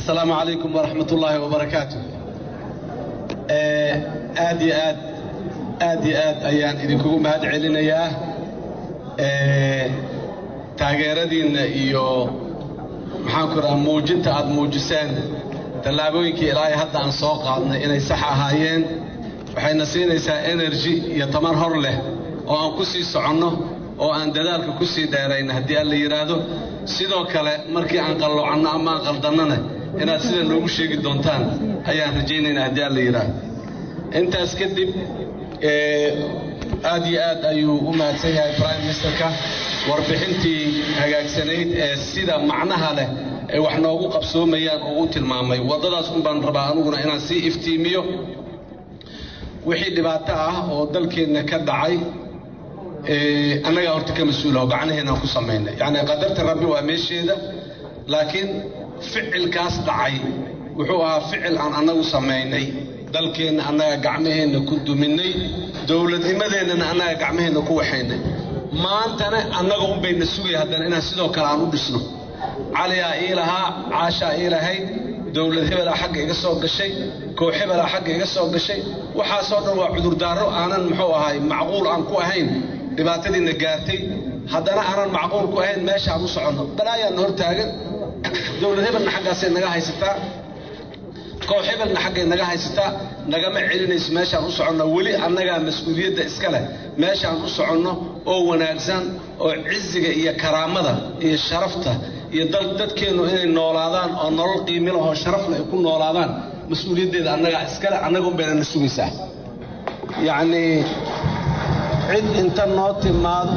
asalaamu calaykum waraxmat ullaahi wabarakaatu aad iyo aad aad iyo aad ayaan idinkugu mahad celinayaa taageeradiinna iyo maxaanku raha muujinta aad muujiseen tallaabooyinkii ilaahay hadda aan soo qaadnay inay sax ahaayeen waxayna siinaysaa energy iyo tamar hor leh oo aan ku sii soconno oo aan dadaalka ku sii dheerayna haddii alla yidhaahdo sidoo kale markii aan qalloocanno ama aan qaldannana inaad sida noogu sheegi doontaan ayaan rajaynaynaa haddii alla yidhaahdo intaas kadib aad iyo aad ayuu u mahadsan yahay prime ministerka warbixintii hagaagsanayd ee sida macnaha leh ay wax noogu qabsoomayaan oo u tilmaamay waddadaas un baan rabaa aniguna inaan sii iftiimiyo wixii dhibaato ah oo dalkeenna ka dhacay annagaa horta ka mas-uulaho gacnaheenaan ku samaynay yacni qadarta rabbi waa meesheeda laakiin ficilkaas dhacay wuxuu ahaa ficil aan annagu samaynay dalkeenna annaga gacmaheenna ku duminnay dowladnimadeennana annaga gacmaheenna ku waxaynay maantana annaga unbayna sugaya haddana inaan sidoo kale aan u dhisno caliyaa ii lahaa caashaa ii lahayd dowlad hebelaa xagga iga soo gashay koox hebelaa xagga iga soo gashay waxaasoo dhan waa cudurdaaro aanan muxuu ahay macquul aan ku ahayn dhibaatadiina gaartay haddana aanan macquul ku ahayn meesha aan u soconno balaayaanna hor taagan dowlad hebelna xaggaasay naga haysataa koox hebelna xaggay naga haysataa nagama celinayso meeshaan u soconno weli annagaa mas-uuliyadda iska leh meeshaan u soconno oo wanaagsan oo ciziga iyo karaamada iyo sharafta iyo dadkeennu inay noolaadaan oo nolol qiimilahoo sharafle ay ku noolaadaan mas-uuliyaddeeda annagaa iskale annaga unbayna na sugaysaa yacnii cid inta noo timaado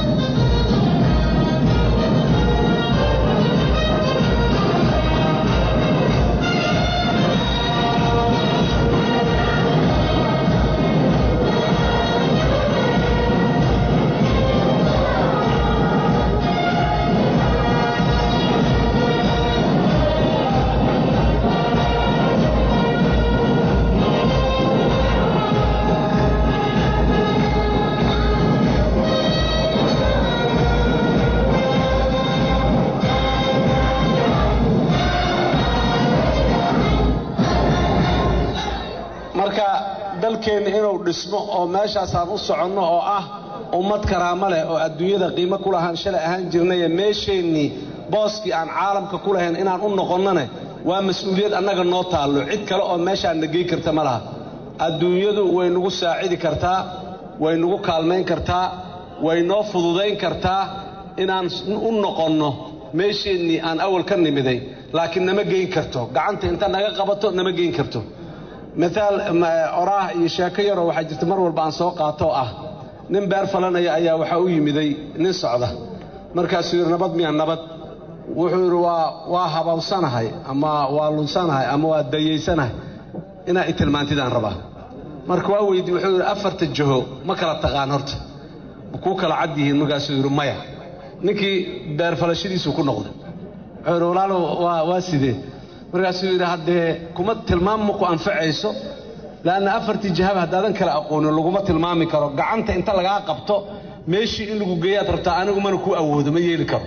marka dalkeenna inuu dhismo oo meeshaasaan u soconno oo ah ummad karaamo leh oo adduunyada qiimo ku lahaan shalay ahaan jirnaye meesheennii booskii aan caalamka ku lahayn inaan u noqonnone waa mas-uuliyad annaga noo taallo cid kale oo meeshaan na gey karta ma laha adduunyadu way nagu saacidi kartaa way nagu kaalmayn kartaa way noo fududayn kartaa inaan u noqonno meesheennii aan awal ka nimiday laakiin nama geyn karto gacanta inta naga qabato nama geyn karto maaal oraah iyo sheeko yaroo waxaa jirta mar walba aan soo qaatoo ah nin beer falanaya ayaa waxaa u yimiday nin socda markaasuu yidhi nabad miya nabad wuxuu yidhi waa waa habawsanahay ama waa lunsanahay ama waa dayaysanahay inaa i tilmaantidaan rabaa marka waa weydi wuxuu yidhi afarta jaho ma kala taqaan horta kuu kala cad yihiin markaasuu yidhi maya ninkii beer falashadiisuu ku noqday wuxuu yidhi walaalo waa sidee markaasuu yidhi haddee kuma tilmaam ma ku anfacayso leanna afartii jahaba haddaadan kala aqoonin laguma tilmaami karo gacanta inta lagaa qabto meeshii in lagu geeyaad rabtaa anigu mana ku awoodo ma yeeli karo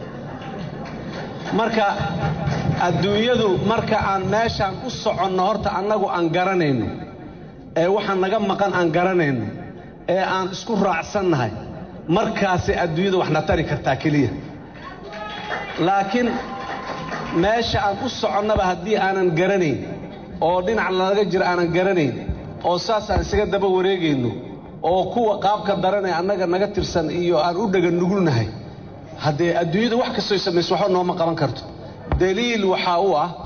marka adduunyadu marka aan meeshaan u soconno horta annagu aan garanayno ee waxa naga maqan aan garanayno ee aan isku raacsannahay markaasay adduunyada waxna tari kartaa keliya laakiin meesha aan u soconnaba haddii aanan garanayn oo dhinac laga jiro aanan garanayn oo saasaan isaga daba wareegayno oo kuwa qaabka daranee annaga naga tirsan iyo aan u dhaga nugulnahay haddee adduunyada wax kastoy samayso waxba nooma qaban karto daliil waxaa u ah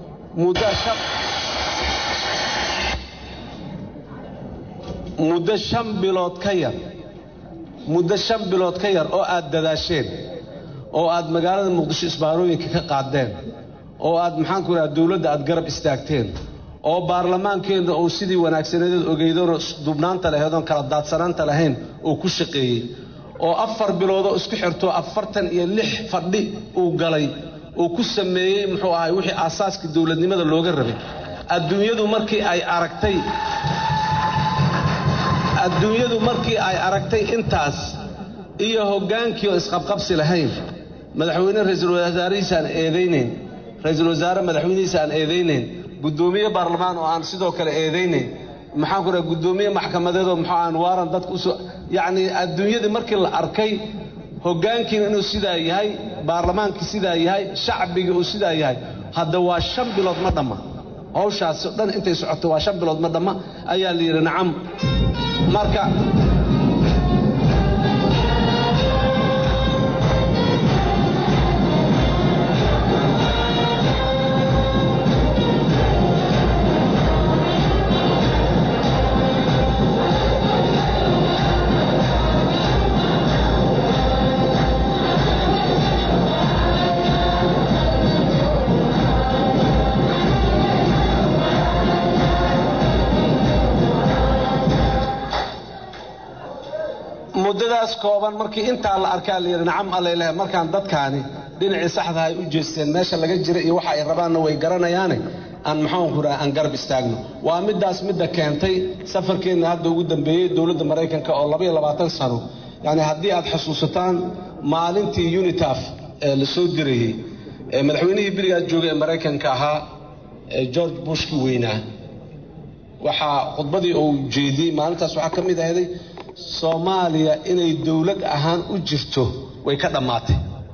muddo shan bilood ka yar muddo shan bilood ka yar oo aad dadaasheen oo aad magaalada muqdisho isbaarooyinka ka qaadeen oo aad maxaanku idhaha dowladda aad garab istaagteen oo baarlamaankeenna uu sidii wanaagsaneedeed ogeydoonoo dubnaanta laheedoon kala daadsanaanta lahayn uu ku shaqeeyey oo afar biloodoo isku xirtoo afartan iyo lix fadhi uu galay uu ku sameeyey muxuu ahay wixii aasaaska dowladnimada looga rabay adduunyadu markii ay aragtay adduunyadu markii ay aragtay intaas iyo hoggaankii oo isqabqabsi lahayn madaxweyne ra-iisul wasaarihiisaan eedaynayn ra-iisul wasaare madaxweynihiisa aan eedaynayn guddoomiye baarlamaan oo aan sidoo kale eedaynayn maxaan ku dhaha guddoomiye maxkamadeedoo muxuu aan waaran dadka usoo yacnii adduunyadii markii la arkay hoggaankiina inuu sidaa yahay baarlamaankii sidaa yahay shacbigii uu sidaa yahay hadda waa shan bilood ma dhamma hawshaasi o dhan intay socoto waa shan bilood ma dhamma ayaa la yidhi nacam marka muddadaas kooban markii intaa la arkaa la yidhi nacam allailaha markaan dadkaani dhinacii saxdaha ay u jeesteen meesha laga jira iyo waxa ay rabaanna way garanayaane aan maxaanku dhaha aan garab istaagno waa middaas midda keentay safarkeenna hadda ugu dambeeyey dowladda maraykanka oo labaiyo labaatan sano yacni haddii aad xusuusataan maalintii unitaf ee la soo dirayey ee madaxweynihii berigaad joogay ee maraykanka ahaa ee george bushkii weynaa waxaa khudbadii uu jeediyey maalintaas waxaa ka mid ahday soomaaliya inay dowlad ahaan u jirto way ka dhammaatay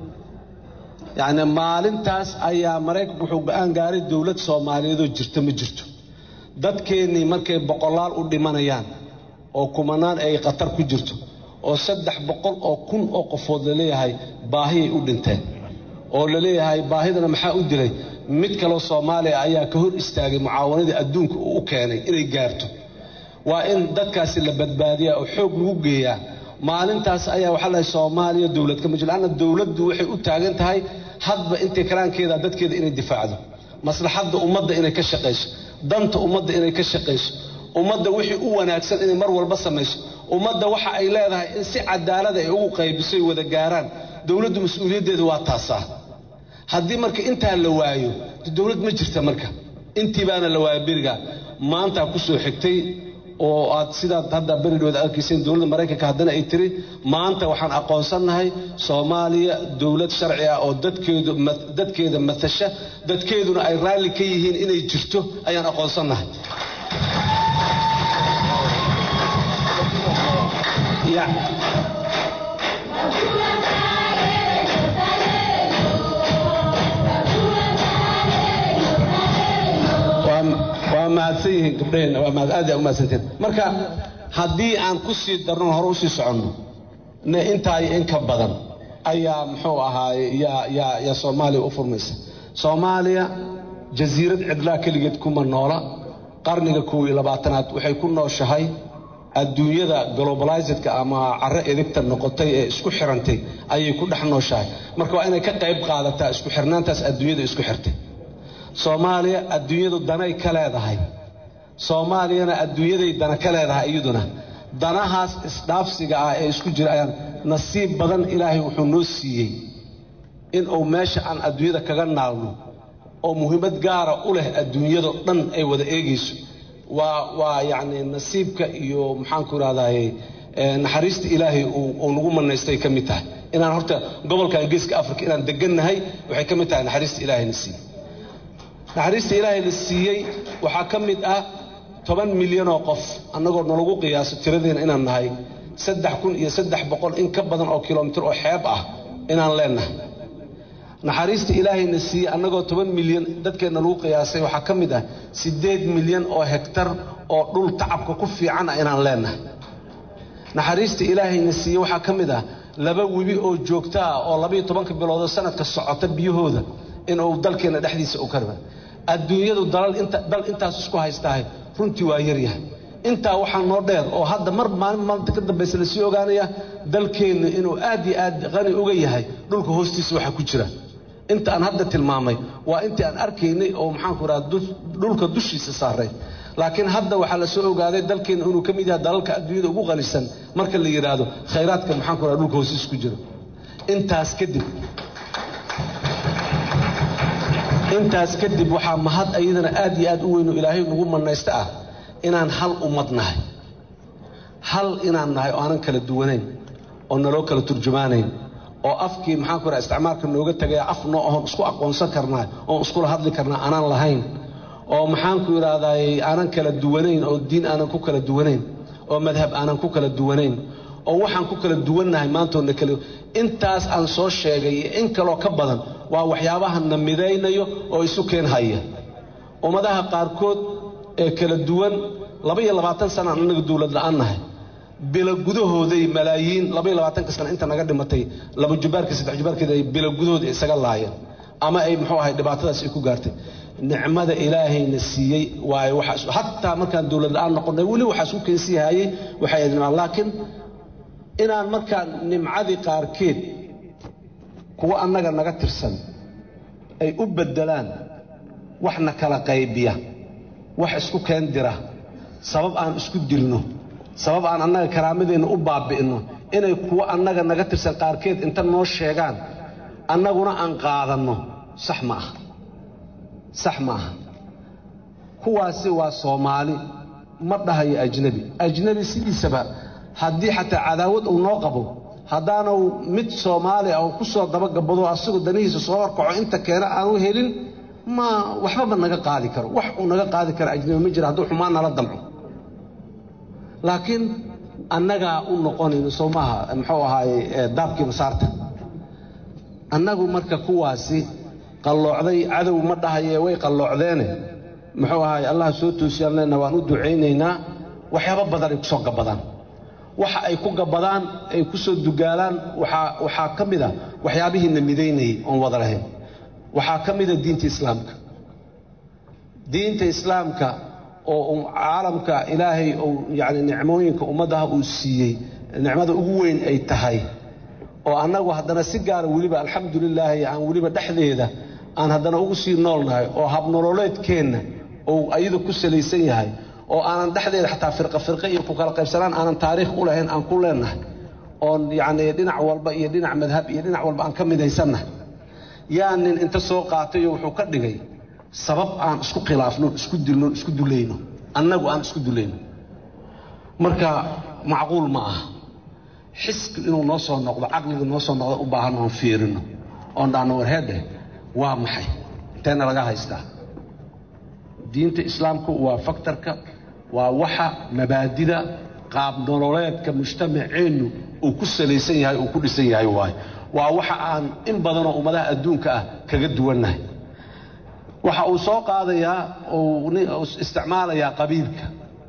yacni maalintaas ayaa maraykanku wuxuu go-aan gaaray dowlad soomaaliyeedoo jirta ma jirto dadkeennii markay boqolaal u dhimanayaan oo kumanaan ay khatar ku jirto oo saddex boqol oo kun oo qofood laleeyahay baahiyay u dhinteen oo laleeyahay baahidana maxaa u dilay mid kaloo soomaaliya ayaa ka hor istaagay mucaawanadii adduunka uu u keenay inay gaarto waa in dadkaasi la badbaadiyaa oo xoog lagu geeyaa maalintaas ayaa waxaa lahay soomaaliya dowlad kama jiro lanna dowladdu waxay u taagan tahay hadba intay karaankeeda dadkeeda inay difaacdo maslaxadda ummadda inay ka shaqayso danta ummadda inay ka shaqayso ummadda wixii u wanaagsan inay mar walba samayso ummadda waxa ay leedahay in si cadaalada ay ugu qaybisoy wada gaaraan dowladdu mas-uuliyaddeeda waa taasaa haddii marka intaa la waayo dowlad ma jirta marka intii baana la waaya beriga maantaa ku soo xigtay oo aad sidaad hadda beridhooda arkayseen dowladda maraykanka haddana ay tiri maanta waxaan aqoonsannahay soomaaliya dowlad sharci ah oo dadkeedu dadkeeda matasha dadkeeduna ay raalli ka yihiin inay jirto ayaan aqoonsannahay waa mahadsan yihiin gabdhaheenna waa mahad aad aa u mahadsanteen marka haddii aan ku sii darno hore usii soconno ne intaa iyo in ka badan ayaa muxuu ahaaye yaa yaa yaa soomaaliya u furmaysa soomaaliya jasiirad cidlaa keligeed kuma noola qarniga kow iyo labaatanaad waxay ku nooshahay adduunyada globalizedka ama carro edigta noqotay ee isku xirantay ayay ku dhex nooshahay marka waa inay ka qayb qaadataa isku xirnaantaas adduunyada isku xirtay soomaaliya adduunyadu danay ka leedahay soomaaliyana adduunyaday dana ka leedahay iyaduna danahaas isdhaafsiga ah ee isku jira ayaan nasiib badan ilaahay wuxuu noo siiyey inuu meesha aan adduunyada kaga naalno oo muhiimad gaara u leh adduunyado dhan ay wada eegayso waa waa yacni nasiibka iyo maxaanku idhahdaye naxariista ilaahay uu nagu manaystay ka mid tahay inaan horta gobolkan geeska africa inaan degannahay waxay ka mid tahay naxariista ilaahayna siiyey naxariista ilaahay la siiyey waxaa ka mid ah toban milyan oo qof annagoo nalagu qiyaaso tiradeena inaan nahay saddex kun iyo saddex boqol in ka badan oo kilomitir oo xeeb ah inaan leennahay naxariista ilaahayna siiyey annagoo toban milyan dadkeenna lagu qiyaasay waxaa ka mid ah siddeed milyan oo hegtar oo dhul tacabka ku fiican ah inaan leennahay naxariista ilaahayna siiyey waxaa ka mid ah laba webi oo joogta ah oo labaiyo tobanka biloodoo sanadka socota biyahooda inuu dalkeenna dhexdiisa u karba adduunyadu dal intaas isku haystahay runtii waa yaryahay intaa waxaa noo dheer oo hadda mar maalin maalinta ka dambaysa lasii ogaanaya dalkeennu inuu aad iyo aad qani uga yahay dhulka hoostiisa waxa ku jira inta aan hadda tilmaamay waa intii aan arkaynay oo maxaanku raha dhulka dushiisa saaray laakiin hadda waxaa la soo ogaaday dalkeenna inuu ka mid yahay dalalka adduunyada ugu qanisan marka la yidhaahdo khayraadka maxaanku raha dhulka hoostiisa ku jira intaas kadib intaas kadib waxaa mahad ayadana aad iyo aad u weyn oo ilaahay nagu manaysta ah inaan hal ummad nahay hal inaan nahay oo aanan kala duwanayn oo naloo kala turjumaanayn oo afkii maxaan ku raha isticmaalka nooga tegaya af noo oon isku aqoonsan karnaa oon iskula hadli karnaa aanaan lahayn oo maxaan ku idhaahdaay aanan kala duwanayn oo diin aanan ku kala duwanayn oo madhab aanan ku kala duwanayn oo waxaan ku kala duwannahay maantoodna kala intaas aan soo sheegay iyo in kaloo ka badan waa waxyaabaha na midaynayo oo isu keen haya ummadaha qaarkood ee kala duwan laba iyo labaatan sana aan annaga dowlad la-aan nahay bilo gudahooday malaayiin laba iyo labaatanka sana inta naga dhimatay laba jubaarka saddex jubaarkeeda ay bilo gudahooda isaga laayeen ama ay muxuu ahay dhibaatadaas ay ku gaartay nicmada ilaahayna siiyey waayo waxaas hataa markaan dowlad la-aan noqonnay weli waxaas u keensii hayay waxay idmaan laakiin inaan markaan nimcadii qaarkeed kuwa annaga naga tirsan ay u beddelaan waxna kala qaybiya wax isku keen dira sabab aan isku dilno sabab aan annaga karaamadeenna u baabi'inno inay kuwo annaga naga tirsan qaarkeed inta noo sheegaan annaguna aan qaadanno sax ma aha sax ma aha kuwaasi waa soomaali ma dhahayo ajnebi ajnebi sidiisaba haddii xataa cadaawad uu noo qabo haddaanu mid soomaali ah oo ku soo dabagabado asagoo danihiisa soo horkaco inta keena aanu helin ma waxbaba naga qaadi karo wax uu naga qaadi karo ajnebi ma jira hadduu xumaan nala damco laakiin annagaa u noqonayno soo maaha muxuu ahaaye daabkii masaarta annagu marka kuwaasi qalloocday cadow ma dhahaye way qalloocdeene muxuu ahaaye allah soo toosiyaan leenna waan u ducaynaynaa waxyaabo badan ay ku soo gabbadaan waxa ay ku gabbadaan ay ku soo dugaalaan waxaa ka mid a waxyaabihiina midaynayay oon wada lahayn waxaa ka mida diinta islaamka diinta islaamka oo caalamka ilaahay uu yacni nicmooyinka ummadaha uu siiyey nicmada ugu weyn ay tahay oo annagu haddana si gaara weliba alxamdulilaahi aan weliba dhexdeeda aan haddana ugu sii noolnahay oo habnololeedkeenna uu ayada ku salaysan yahay oo aanan dhexdeeda xataa firqa firqe iyo ku kala qaybsanaan aanan taariikh u lahayn aan ku leennahay oon yacnii dhinac walba iyo dhinac madhab iyo dhinac walba aan ka midaysannahay yaa nin inta soo qaatayo wuxuu ka dhigay sabab aan isku khilaafno isku dilno isku dulayno annagu aan isku dulayno marka macquul ma aha xiski inuu noo soo noqdo caqliga noo soo noqdo u baahan oon fiirino oon dhaano warheedhe waa maxay inteena laga haystaa diinta islaamku waa faktarka waa waxa mabaadida qaab nololeedka mujtamaceennu uu ku salaysan yahay uu ku dhisan yahay waayo waa waxa aan in badanoo ummadaha adduunka ah kaga duwannahay waxa uu soo qaadayaa uu isticmaalayaa qabiilka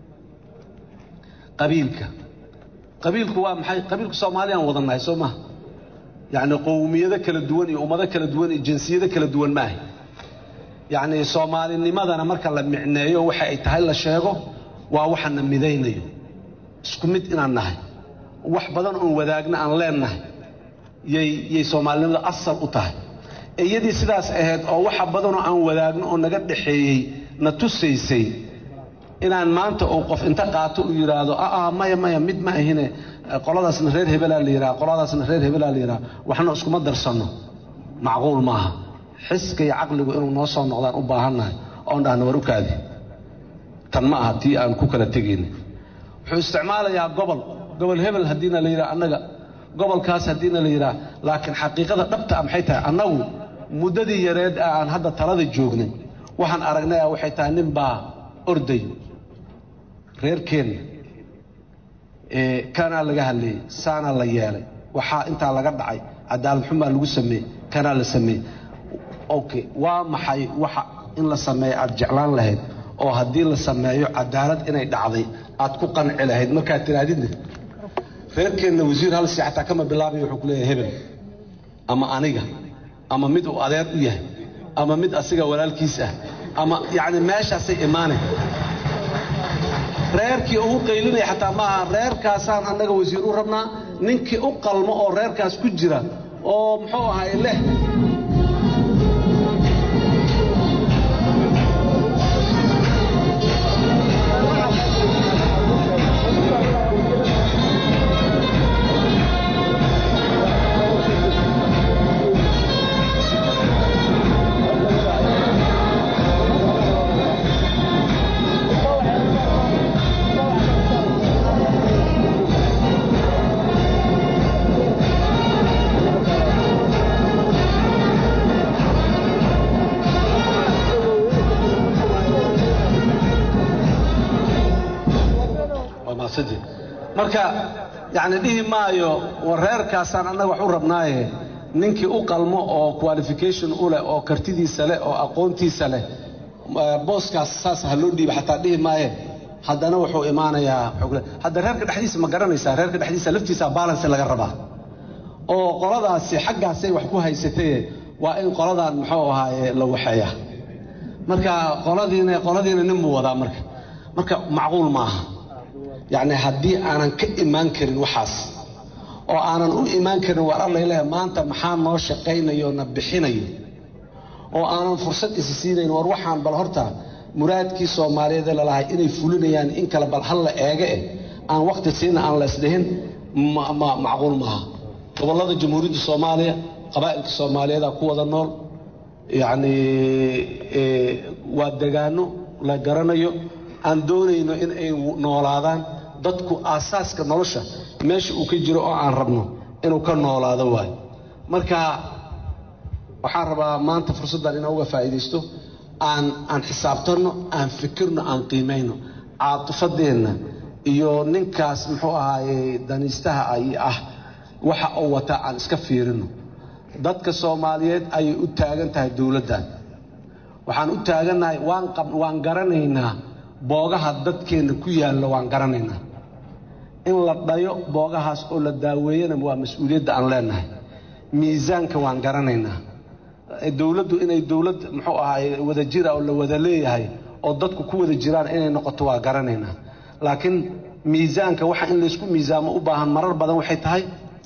qabiilka qabiilku waa maxay qabiilku soomaaliyaan wadannahay soo maha yacni qowmiyado kala duwan iyo ummado kala duwan iyo jinsiyado kala duwan maaha yacni soomaalinimadana marka la micneeyo waxa ay tahay la sheego waa waxana midaynayo isku mid inaan nahay wax badan oon wadaagna aan leennahay yay soomaalinimada asal u tahay iyadii sidaas ahayd oo waxa badanoo aan wadaagno oo naga dhaxeeyey na tusaysay inaan maanta uu qof inta qaato uu yidhaahdo aa maya maya mid ma ahine qoladaasna reer hebelaa la yidhaha qoladaasna reer hebelaa la yidhaha waxna iskuma darsanno macquul maaha xiska iyo caqligu inuu noo soo noqdaan u baahannahay oon dhahno war u kaadi tan ma aha tii aan ku kala tegayna wuxuu isticmaalayaa gobol gobol hebel haddiina la yidhaha annaga gobolkaas haddiina la yidhaha laakiin xaqiiqada dhabta ah maxay tahay annagu muddadii yareed ah aan hadda talada joognay waxaan aragnay ah waxay tahay nin baa orday reerkeenna kanaa laga hadleeyey saanaa la yeelay waxaa intaa laga dhacay cadaalad xumaa lagu sameeyey kanaa la sameeyey okay waa maxay waxa in la sameeyo aad jeclaan lahayd oo haddii la sameeyo cadaalad inay dhacday aad ku qanci lahayd markaad tiraadidna reerkeenna wasiir hal si xataa kama bilaabay wuxuu ku leeyahay hebel ama aniga ama mid uu adeer u yahay ama mid asiga walaalkiis ah ama yacni meeshaasay imaanay reerkii ugu qaylinaya xataa maaha reerkaasaan annaga wasiir u rabnaa ninkii u qalmo oo reerkaas ku jira oo muxuu ahay leh fursaddii marka yacni dhihi maayo war reerkaasaan annaga wax u rabnaaye ninkii u qalmo oo qualification u leh oo kartidiisa leh oo aqoontiisa leh booskaas saas ha loo dhiiba xataa dhihi maaye haddana wuxuu imaanayaa hadda reerka dhexdiisa ma garanaysaa reerka dhexdiisa laftiisa balance laga rabaa oo qoladaasi xaggaasay wax ku haysataye waa in qoladan muxuu ahaaye la waxeeya marka qoladiina qoladiina nin buu wadaa marka marka macquul ma aha yacni haddii aanan ka imaan karin waxaas oo aanan u imaan karin waar allaileh maanta maxaa noo shaqaynayo na bixinayo oo aanan fursad isi siinayn war waxaan bal horta muraadkii soomaaliyeed ee lalahay inay fulinayaan in kale bal hal la eege eh aan wakhti siina aan laysdhihin macquul maaha gobollada jamhuuriyadda soomaaliya qabaa'ilka soomaaliyeeda ku wada nool yacni waa degaano la garanayo aan doonayno in ay noolaadaan dadku aasaaska nolosha meesha uu ka jiro oo aan rabno inuu ka noolaado waayo marka waxaan rabaa maanta fursaddan inaan uga faa'iidaysto aan aan xisaabtanno aan fikirno aan qiimayno caatifadeenna iyo ninkaas muxuu ahaaye daniistaha ay ah waxa uu wataa aan iska fiirino dadka soomaaliyeed ayay u taagan tahay dowladdan waxaan u taagannahay waan garanaynaa boogaha dadkeenna ku yaalla waan garanaynaa in la dhayo boogahaas oo la daaweeyana waa mas-uuliyadda aan leenahay miisaanka waan garanaynaa dowladdu inay dowlad muxuu ahaay wada jira oo la wada leeyahay oo dadku ku wada jiraan inay noqoto waa garanaynaa laakiin miisaanka waxa in laysku miisaamo u baahan marar badan waxay tahay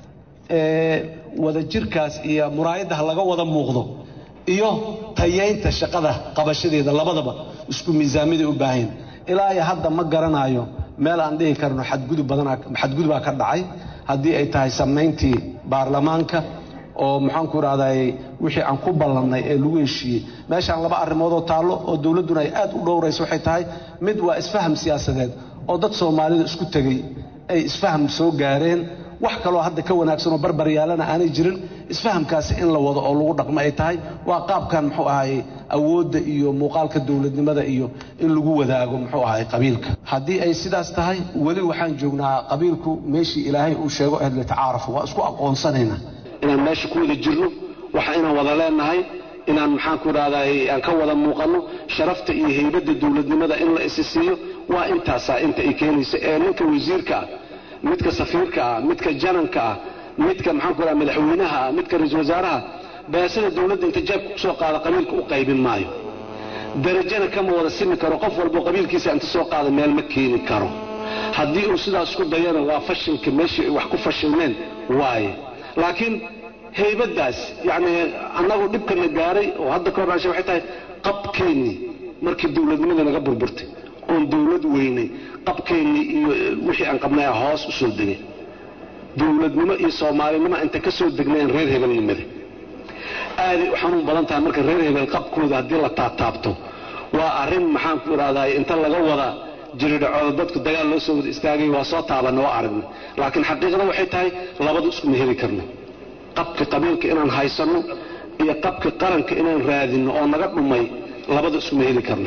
wada jirkaas iyo muraayaddaha laga wada muuqdo iyo tayaynta shaqada qabashadeeda labadaba isku miisaamaday u baahayn ilaa iyo hadda ma garanayo meel aan dhihi karno xadgudub badanaa xadgudubaa ka dhacay haddii ay tahay samayntii baarlamaanka oo maxaanku idhahday wixii aan ku ballannay ee lagu heshiiyey meeshaan laba arrimoodoo taallo oo dowladduna ay aad u dhowrayso waxay tahay mid waa isfaham siyaasadeed oo dad soomaalida isku tegey ay isfaham soo gaareen wax kaloo hadda ka wanaagsan oo barbar yaalana aanay jirin isfahamkaasi in la wado oo lagu dhaqmo ay tahay waa qaabkan muxuu ahaye awoodda iyo muuqaalka dowladnimada iyo in lagu wadaago muxuu ahaye qabiilka haddii ay sidaas tahay weli waxaan joognaa qabiilku meeshii ilaahay uu sheego ahed litacaarafu waa isku aqoonsanaynaa inaan meesha ku wada jirno waxa inaan wada leenahay inaan maxaanku idhahday aan ka wada muuqanno sharafta iyo heybadda dowladnimada in la isi siiyo waa intaasaa inta ay keenaysa ee ninka wasiirka ah midka safiirka ah midka jananka ah midka maxaanku idhaha madaxweynaha ah midka ra-iisul wasaaraha beesada dowladda inta jaabka kusoo qaada qabiilka u qaybin maayo darajana kama wada simi karo qof walbo qabiilkiisa inta soo qaada meel ma keeni karo haddii uu sidaas isku dayana waa fashinka meeshii ay wax ku fashilmeen waaye laakiin haybaddaas yacni annagu dhibkana gaaray oo hadda ka hornaashay waxay tahay qabkeennii markii dowladnimada naga burburtay oon dowlad weynay qabkeennii iyo wixii aan qabnay hoos u soo degay dowladnimo iyo soomaalinimo inta ka soo degnayn reer hebelnimada aaday u xanuun badan tahay marka reer hebel qabkooda haddii la taataabto waa arrin maxaanku idhahday inta laga wada jiridhacooda dadku dagaal loo soo wada istaagay waa soo taabanna waa aragnay laakiin xaqiiqada waxay tahay labadu iskuma heli karno qabka qabiilka inaan haysanno iyo qabka qaranka inaan raadinno oo naga dhumay labadu iskuma heli karno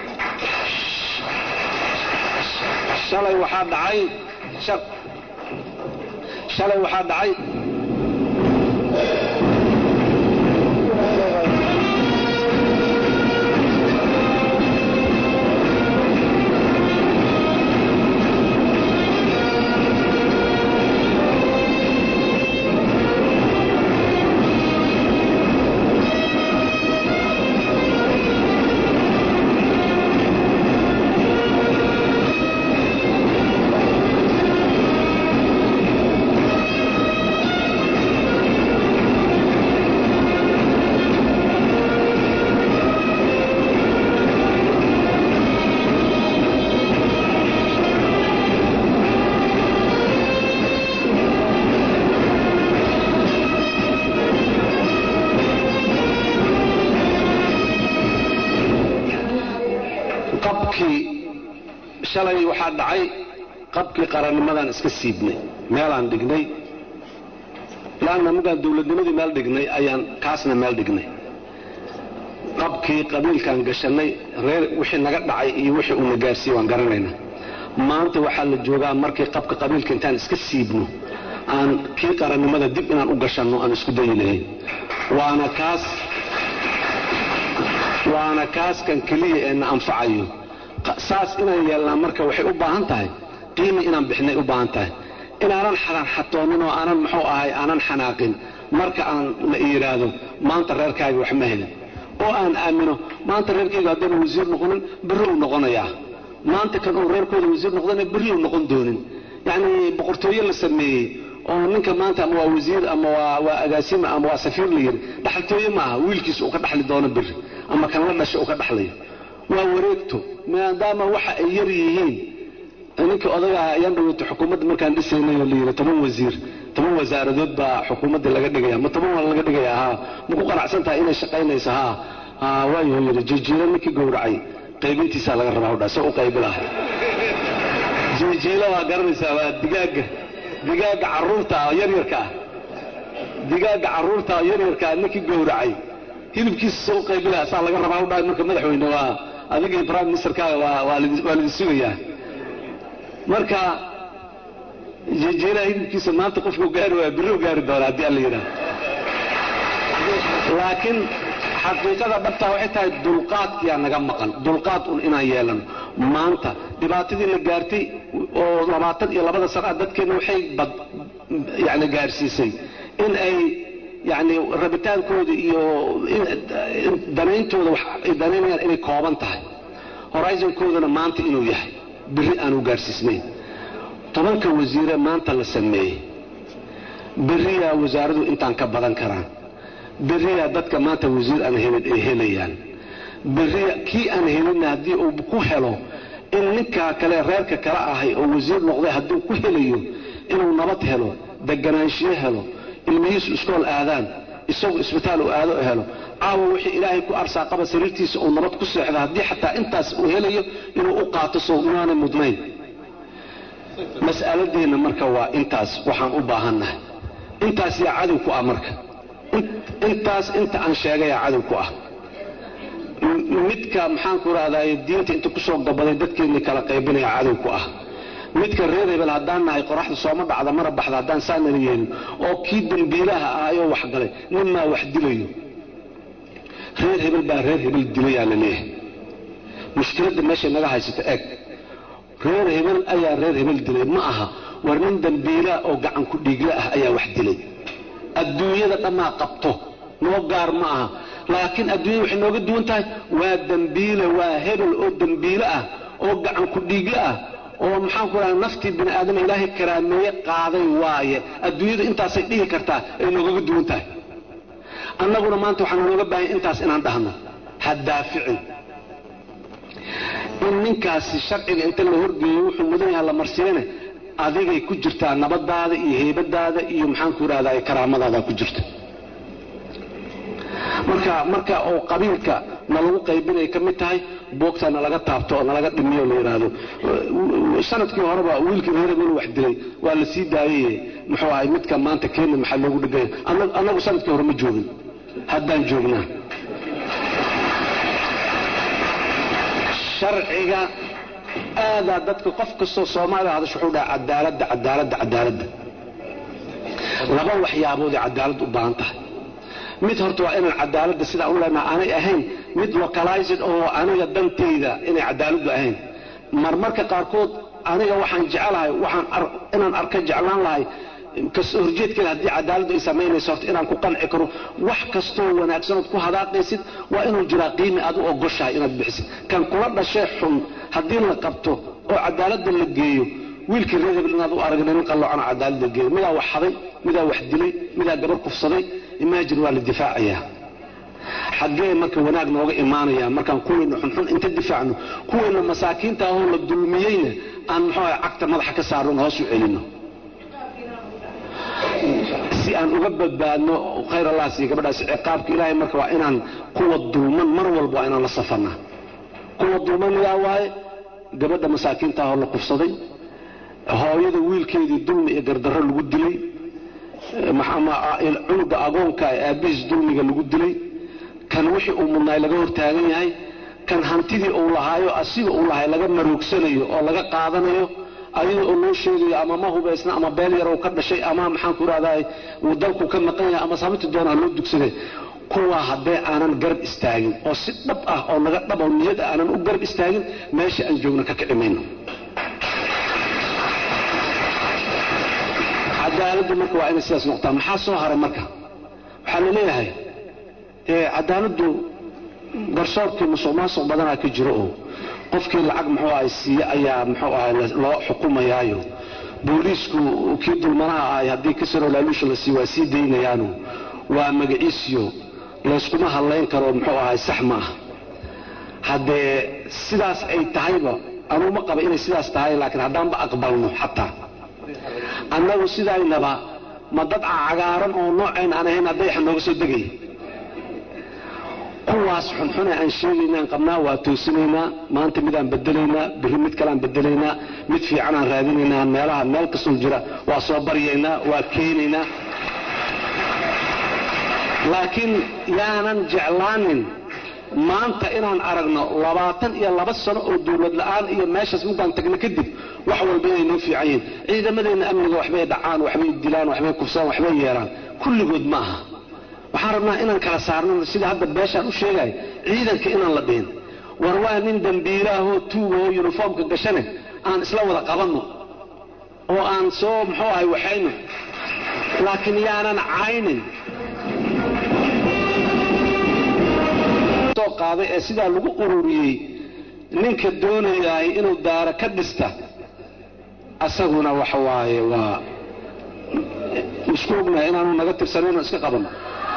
shalay waxaa dhacay shalay waxaa dhacay shalay waxaa dhacay qabkii qarannimadaan iska siibnay meelaan dhignay laanna markaan dowladnimadii meel dhignay ayaan kaasna meel dhignay qabkii qabiilkaan gashannay reer wixii naga dhacay iyo wixii uuna gaarsiiyey waan garanaynaa maanta waxaa la joogaa markii qabka qabiilka intaan iska siibno aan kii qarannimada dib inaan u gashanno aan isku dayi lahayn waana kaas waana kaaskan keliya ee na anfacayo saas inaan yeelnaa marka waxay u baahan tahay qiimi inaan bixinay u baahan tahay inaanan xatoonin oo aanan muxuu ahay aanan xanaaqin marka aan la yidhaahdo maanta reerkaaga wax ma helin oo aan aamino maanta reerkayga haddana wasiir noqonin berri uu noqonayaa maanta kan uu reerkooda wasiir noqdana berri uu noqon doonin yacnii boqortooyo la sameeyey oo ninka maanta ama waa wasiir ama waa agaasima ama waa safiir la yidhi dhaxaltooye maaha wiilkiisa uu ka dhaxli doono berri ama kan la dhashay uu ka dhaxlayo waa wareegto maadaama waxa ay yar yihiin ninkii odagaa ayaan dhaweyta xukuumadda markaan dhisaynay oo layidhi toban wasiir toban wasaaradood baa xukuumaddii laga dhigaya ma toban waa laga dhigaya haa ma ku qanacsan tahay inay shaqaynayso haa haa waayo yidhi jijiilo ninkii gowracay qaybintiisaa laga rabaa hodhaa se u qaybi laha jijiilo waa garanaysaa waa digaaga digaaga carruurta yaryarka ah digaaga carruurta yaryarka ah ninkii gowracay hilibkiisa se u qaybi laha saa laga rabaa hodhaa marka madaxweyne waa adigii prime ministerkaaga waa lidin sugayaa marka jejeelaha hilibkiisa maanta qofku gaari waaya birri u gaari doona haddii alla yidhaah laakiin xaqiiqada dhabtaa waxay tahay dulqaadkiyaa naga maqan dulqaad un inaan yeelano maanta dhibaatadii la gaartay oo labaatan iyo labada sana dadkeenna waxay bad yani gaarsiisay in ay yani rabitaankooda iyo danayntooda wax ay danaynayaan inay kooban tahay horizonkoodana maanta inuu yahay berri aanu gaarsiisnayn tobanka wasiire maanta la sameeyey berriyaa wasaaradu intaan ka badan karaan berriyaa dadka maanta wasiir aan helin ay helayaan berriya kii aan helinna haddii uu ku helo in ninkaa kale reerka kala ahay oo wasiir noqday hadduu ku helayo inuu nabad helo deganaanshiyo helo ilmihiisu iskool aadaan isagu isbitaal uu aado helo caawa wixii ilaahay ku arsaaqaba sariirtiisa uu nabad ku seexda haddii xataa intaas uu helayo inuu u qaato sow inaanay mudnayn mas'aladeenna marka waa intaas waxaan u baahannahay intaas yaa cadow ku ah marka intaas inta aan sheegayaa cadow ku ah midka maxaanku rahdaye diinta inta kusoo gabaday dadkeennii kala qaybinaya cadow ku ah midka reer hebel haddaan nahay qoraxda sooma dhacda mana baxda haddaan saanala yeelin oo kii dembiilaha ahayoo waxgalay ninmaa wax dilayo reer hebel baa reer hebel dilayaa la leeyahay mushkiladda meeshay naga haysato eeg reer hebel ayaa reer hebel dilay ma aha war nin dembiilaa oo gacan ku dhiigla ah ayaa wax dilay adduunyada dhammaa qabto noo gaar ma aha laakiin adduunyada waxay nooga duwan tahay waa dembiile waa hebel oo dembiile ah oo gacan ku dhiigla ah oo maxaanku raha naftii bini aadama ilaahay karaameeye qaaday waaye adduunyadu intaasay dhihi kartaa ay noogaga duwan tahay annaguna maanta waxaana nooga baahanya intaas inaan dhahno ha daaficin in ninkaasi sharciga inta la horgeeyo wuxuu mudan yaha la marsiyane adigay ku jirtaa nabadaada iyo heybadaada iyo maxaanku idhahdaa karaamadaada ku jirta marka marka oo qabiilka nalagu qaybinay ka mid tahay boogtaa nalaga taabto oo nalaga dhimiyo la yidhaahdo sanadkii horeba wiilkii reer hebel wax dilay waa la sii daayay muxuu ahay midka maanta kenya maxaa loogu dhigaya annagu sanadkii hore ma joogin haddaan joognaa sharciga aadaa dadka qof kastoo soomaaliya hadasho wuxuu dhaha cadaaladda cadaaladda cadaaladda laba waxyaaboodee cadaalad u baahan tahay mid horta waa inaan cadaaladda sidaa u leenaha aanay ahayn mid localized oo aniga dantayda inay cadaaladdu ahayn marmarka qaarkood aniga waxaan jecelahay waxaan inaan arka jeclaan lahay kasoo horjeedkeeda haddii cadaaladdu ay samaynayso horta inaan ku qanci karo wax kastoo wanaagsanood ku hadaaqaysid waa inuu jiraa qiimi aad u ogoshahay inaad bixisid kan kula dhashee xun haddii la qabto oo cadaaladda la geeyo wiilkii reer hebel inaad u aragna nin qalloocana cadaaladda geeyo midaa wax haday midaa wax dilay midaa gabar kufsaday imaajin waa la difaacayaa xaggee marka wanaag nooga imaanaya markaan kuweyna xunxun inta difaacno kuweyna masaakiinta ahoo la dulmiyeyna aan muxuu aha cagta madaxa ka saarno hoos u celino si aan uga badbaadno khayr allah siiy gabadhaas ciqaabka ilaahay marka waa inaan kuwa dulman mar walba waa inaan la safarnaa kuwa dulman miyaa waaye gabadha masaakiinta ahoo la kufsaday hooyada wiilkeedii dulmi iyo gardarro lagu dilay cunuga agoonka ee aabbihiis dulmiga lagu dilay kan wixii uu mudnaay laga hortaagan yahay kan hantidii uu lahaayo asiga uu lahay laga maroogsanayo oo laga qaadanayo ayada oo loo sheegayo ama ma hubaysna ama beel yarow ka dhashay ama maxaan ku rahdaay uu dalku ka maqan yahay ama sababti doonaa loo dugsaday kuwaa haddee aanan garab istaagin oo si dhab ah oo naga dhab oo niyad ah aanan u garab istaagin meesha aan joogna ka kici mayno cadaaladdu marka waa inay sidaas noqotaa maxaa soo haray marka waxaa la leeyahay cadaaladdu garsoorkii musuq maasuq badanaa ka jiro oo qofkii lacag muxuu ahay siiye ayaa muxuu ahay loo xukumayaayo booliisku kii dulmanaha ahay haddii kasaroo laaluusha la siiy waa sii daynayaanu waa magaciisiyo layskuma hadlayn karo muxuu ahay sax ma ah haddee sidaas ay tahayba anuu ma qaba inay sidaas tahay laakiin haddaanba aqbalno xataa annagu sidaynaba ma dad cagaaran oo noocayn aan ahayn haddayaxa nooga soo degaya kuwaas xunxune aan sheegaynaan qabnaa waa toosinaynaa maanta midaan bedelaynaa birri mid kaleaan bedelaynaa mid fiicanaan raadinaynaa meelaha meel kastoo jira waa soo baryaynaa waa keenaynaa laakiin yaanan jeclaanin maanta inaan aragno labaatan iyo laba sano oo dowlad la'aan iyo meeshaas mugaan tagno kadib wax walba inay noo fiican yihiin ciidamadeenna amniga waxbay dhacaan waxbay dilaan waxbay kufsaan waxbay yeelaan kulligood ma aha waxaan rabnaa inaan kala saarno sida hadda beeshaan u sheegay ciidanka inaan la dhihin war waa nin dambiilaahoo tuugahoo yuniformka gashane aan isla wada qabanno oo aan soo muxuu ahay waxayno laakiin yaanan caynin soo qaaday ee sidaa lagu ururiyey ninka doonayahay inuu daara ka dhista asaguna waxa waaye waa isku ognahay inaanu naga tirsanayno iska qabanno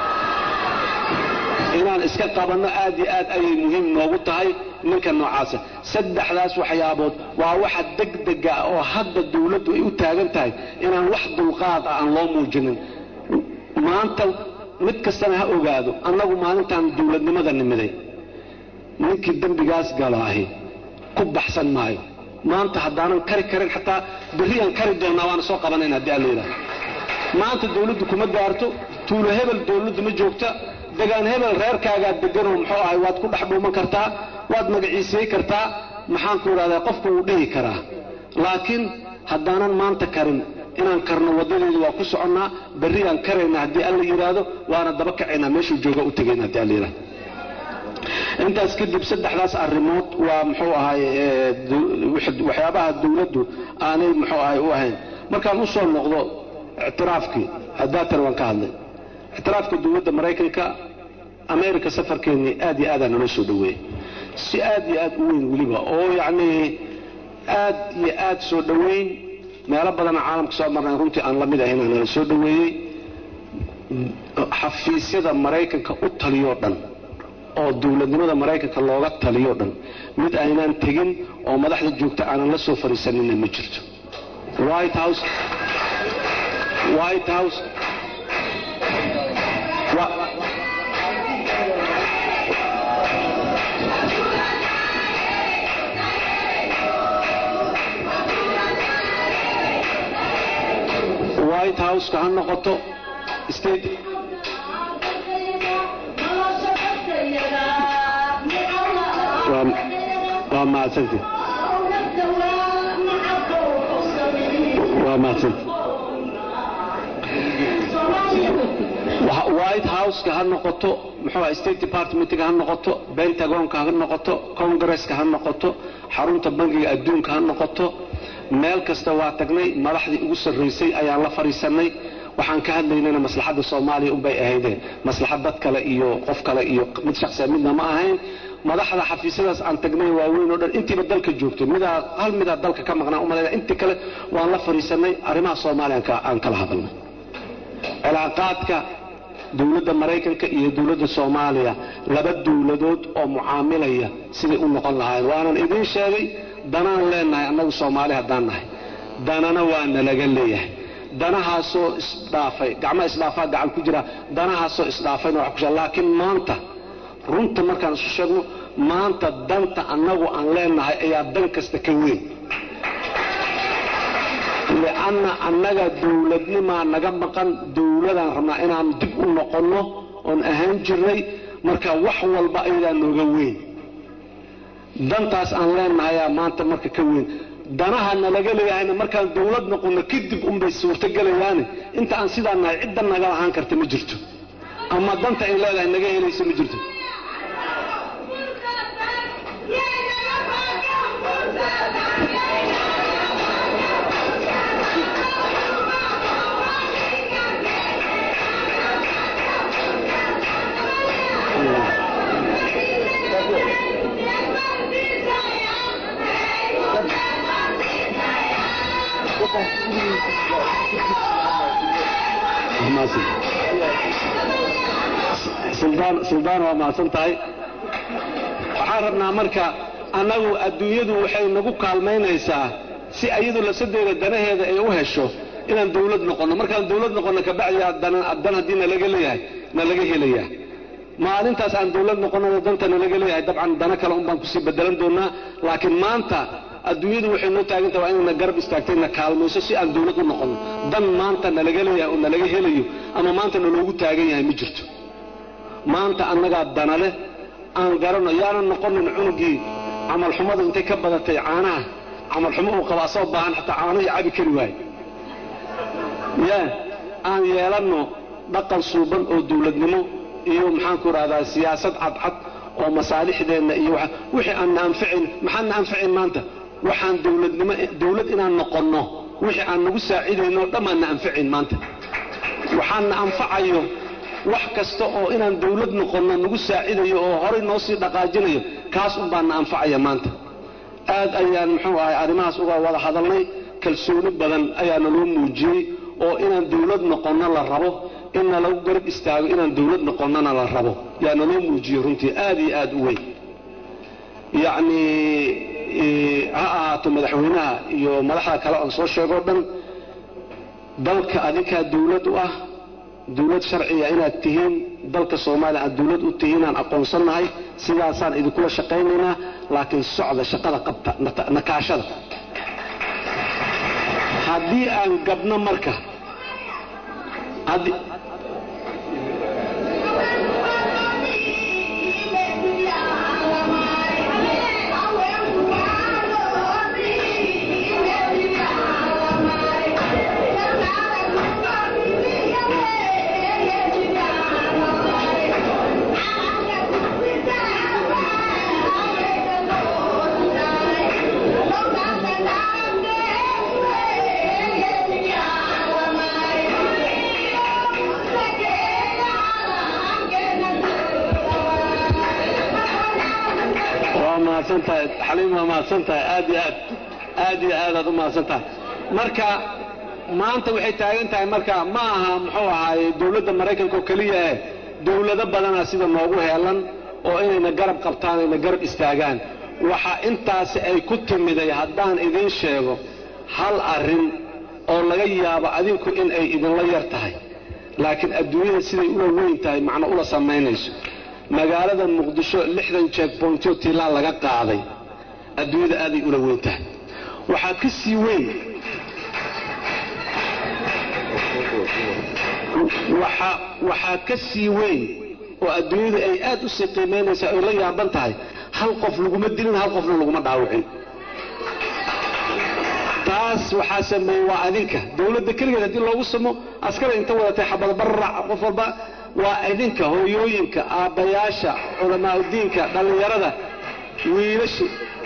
inaan iska qabanno aad iyo aad ayay muhiim noogu tahay ninka noocaasa saddexdaas waxyaabood waa waxa degdega oo hadda dawladdu ay u taagan tahay inaan wax dulqaad ah aan loo muujinin maanta mid kastana ha ogaado annagu maalintaan dawladnimada nimiday ninkii dembigaas galaahi ku baxsan maayo maanta haddaanan kari karin xataa berriyaan kari doonnaa waana soo qabanayna haddii alla yidhaha maanta dawladdu kuma gaarto tuulo hebel dawladdu ma joogta degaan hebel reerkaagaa deganoo muxuu ahay waad ku dhex dhuuman kartaa waad magaciisay kartaa maxaan ku idhahdaa qofku wuu dhihi karaa laakiin haddaanan maanta karin inaan karno waddadeedu waa ku soconnaa berrigaan karayna haddii alla yidhaahdo waana daba kacaynaa meeshuu jooga u tegayna haddii alla yidhahdo intaas kadib saddexdaas arrimood waa muxuu ahay waxyaabaha dawladdu aanay muxuu ahay u ahayn markaan u soo noqdo ictiraafkii hadaatar waan ka hadlay ictiraafka dowladda maraykanka america safarkeennii aad iyo aadaan naloo soo dhoweeyey si aad iyo aad u weyn weliba oo yacnii aad iyo aad soo dhoweyn meelo badana caalamka soo marnay runtii aan la mid ahayn aa nala soo dhoweeyey xafiisyada maraykanka u taliyoo dhan oo dowladnimada maraykanka looga taliyoo dhan mid aynaan tegin oo madaxda joogta aanan la soo fariisanina ma jirto white house white house white houseka ha noqoto state waa mahadsanti waa mahadsanti white houseka ha noqoto muxuu state departmentga ha noqoto pentagonka ha noqoto congresska ha noqoto xarunta bangiga adduunka ha noqoto meel kasta waa tagnay madaxdii ugu sarraysay ayaan la fadhiisannay waxaan ka hadlaynana maslaxadda soomaaliya unbay ahayde maslaxad dad kale iyo qof kale iyo mid shaqsiya midna ma ahayn madaxda xafiisyadaas aan tagnay waaweyn oo dhan intiiba dalka joogto midaa hal midaa dalka ka maqnaa umalayna intii kale waan la fadhiisannay arrimaha soomaaliya aan kala hadalnay cilaaqaadka dowladda maraykanka iyo dowladda soomaaliya laba dowladood oo mucaamilaya siday u noqon lahaayeen waanan idiin sheegay danaan leenahay annagu soomaali haddaan nahay danana waa nalaga leeyahay danahaasoo isdhaafay gacma isdhaafaa gacan ku jira danahaasoo isdhaafayna waa kusha laakiin maanta runta markaan isu sheegno maanta danta annagu aan leenahay ayaa dan kasta ka weyn lianna annaga dowladnimaa naga maqan dowladaan rabnaa inaan dib u noqonno oon ahaan jirnay marka wax walba ayadaa nooga weyn dantaas aan leenahayaa maanta marka ka weyn danaha nalaga leeyahayna markaan dawlad noqonno kadib unbay suurtogelayaane inta aan sidaa nahay cidda naga lahaan karta ma jirto ama danta ay leedahay naga helayso ma jirto suldaan waa mahadsan tahay waxaan rabnaa marka annagu adduunyadu waxay nagu kaalmaynaysaa si ayadu lasadeeda danaheeda ay u hesho inaan dawlad noqonno markaan dawlad noqonno kabacdi dan haddii nalaga leeyahay nalaga helaya maalintaas aan dawlad noqonnada danta nalaga leeyahay dabcan dana kale un baan kusii bedelan doonaa laakiin maanta adduunyadu waxay noo taagantaha waa inayna garab istaagtayna kaalmayso si aan dawlad u noqonno dan maanta nalaga leeyahay oo nalaga helayo ama maanta naloogu taagan yahay ma jirto maanta annagaa dana leh aan garanno yaanan noqonin cunugii camalxumadu intay ka badatay caanaha camalxumo uu qaba asoo baahan xataa caano iyo cabi kari waayo yaa aan yeelanno dhaqan suuban oo dawladnimo iyo maxaanku idhahdaa siyaasad cadcad oo masaalixdeenna iyo wixii aan na anfacayn maxaan na anfacayn maanta waxaan dawladnimo dawlad inaan noqonno wixii aan nagu saacidayno o dhammaan na anfacayn maanta waxaan na anfacayo wax kasta oo inaan dawlad noqonno nagu saacidayo oo horay noo sii dhaqaajinayo kaas un baan na anfacaya maanta aad ayaan muxuu ahay arrimahaas uga wada hadalnay kalsooni badan ayaa naloo muujiyey oo inaan dawlad noqonno la rabo inna lagu garab istaago inaan dawlad noqonnona la rabo yaa naloo muujiyey runtii aad iyo aad u weyn yacnii ha ahaato madaxweynaha iyo madaxda kale oon soo sheegoo dhan dalka adinkaa dawlad u ah dawlad sharciga inaad tihiin dalka soomaaliya aad dawlad u tihiin aan aqoonsannahay sidaasaan idinkula shaqaynaynaa laakiin socda shaqada qabta nakaashada haddii aan gabno marka xaliim waa mahadsan tahay aad iyo aad aad iyo aadaad u mahadsan tahay marka maanta waxay taagan tahay marka ma aha muxuu ahaaye dawladda maraykanka oo keliya eh dawlado badanaa sida noogu heelan oo inayna garab qabtaan ayna garab istaagaan waxa intaasi ay ku timiday haddaan idiin sheego hal arrin oo laga yaabo adinku in ay idinla yar tahay laakiin adduunyada siday ula weyn tahay macno ula samaynayso magaalada muqdisho lixdan jeegbointyo tiilaa laga qaaday adduunyada aaday ula weyn tahay waxaa ka sii weyn waxaa ka sii weyn oo adduunyadu ay aad u sii qiimaynaysaa oy la yaaban tahay hal qof laguma dilin hal qofna laguma dhaawicin taas waxaa sameeyey waa adinka dawladda keligeed haddii loogu samo askara inta wadatay xabadbararac qof walba waa idinka hooyooyinka aabbayaasha culamaauddiinka dhallinyarada wiilasha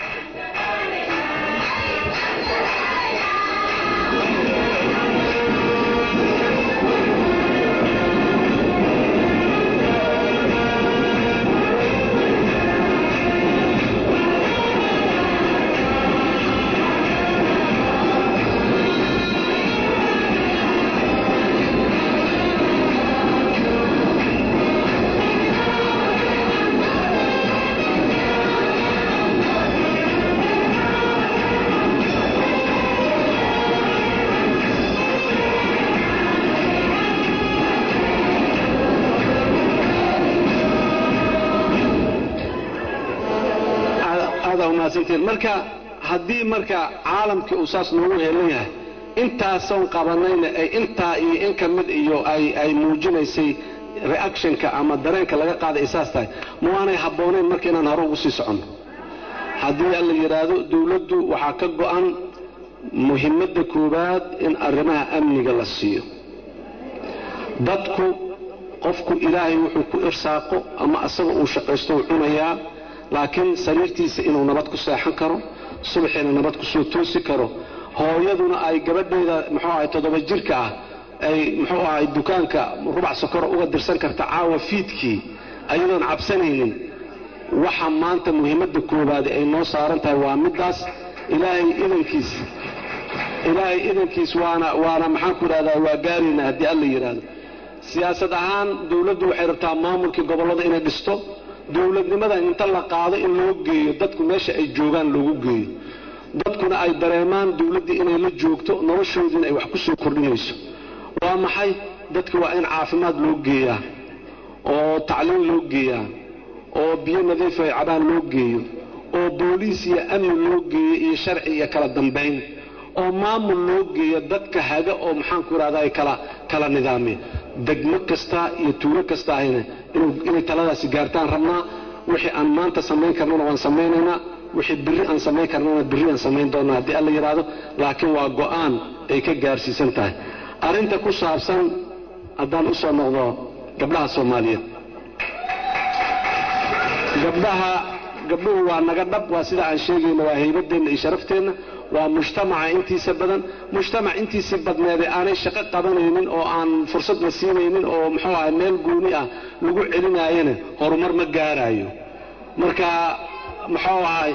marka haddii marka caalamkii uu saas noogu heelan yahay intaasoon qabanayna ay intaa iyo in ka mid iyo ay muujinaysay reactionka ama dareenka laga qaaday ay saas tahay ma waanay habboonayn marka inaan hore ugu sii soconno haddii alla yidhaahdo dowladdu waxaa ka go'an muhimadda koowaad in arrimaha amniga la siiyo dadku qofku ilaahay wuxuu ku irsaaqo ama asaga uu shaqaysto uu cunayaa laakiin sariirtiisa inuu nabad ku seexan karo subaxiina nabad ku soo toosi karo hooyaduna ay gabadheeda muxuu ahay toddoba jirka ah ay muxuu ahay dukaanka rubac sokora uga dirsan karta caawa fiidkii ayadoon cabsanaynin waxa maanta muhiimadda koowaad ay noo saaran tahay waa middaas ilaahay idankiis ilaahay idankiis waana waana maxaan ku idhahdaa waa gaarayna haddii alla yidhaahdo siyaasad ahaan dowladdu waxay rabtaa maamulkii gobollada inay dhisto dowladnimada inta la qaado in loo geeyo dadku meesha ay joogaan loogu geeyo dadkuna ay dareemaan dowladdii inay la joogto noloshoodiina ay wax ku soo kordhinayso waa maxay dadka waa in caafimaad loo geeyaa oo tacliin loo geeyaa oo biyo nadiif ay cabaan loo geeyo oo booliis iyo amni loo geeyo iyo sharci iyo kala dambayn oo maamul loo geeyo dadka haga oo maxaanku idhahda ay kala kala nidaamiya degmo kasta iyo tuulo kasta ahayna inay taladaasi gaartaan rabnaa wixii aan maanta samayn karnana waan samaynaynaa wixii birri aan samayn karnana birri aan samayn doonaa haddii alla yidhaahdo laakiin waa go'aan ay ka gaarsiisan tahay arrinta ku saabsan haddaan u soo noqdo gabdhaha soomaaliyeed gabdhaha gabdhuhu waa naga dhab waa sida aan sheegayna waa haybadeenna iyo sharafteenna waa mujtamaca intiisa badan mujtamac intiisii badneeday aanay shaqo qabanaynin oo aan fursad la siinaynin oo muxuu ahay meel gooni ah lagu celinaayana horumar ma gaaraayo marka muxuu ahay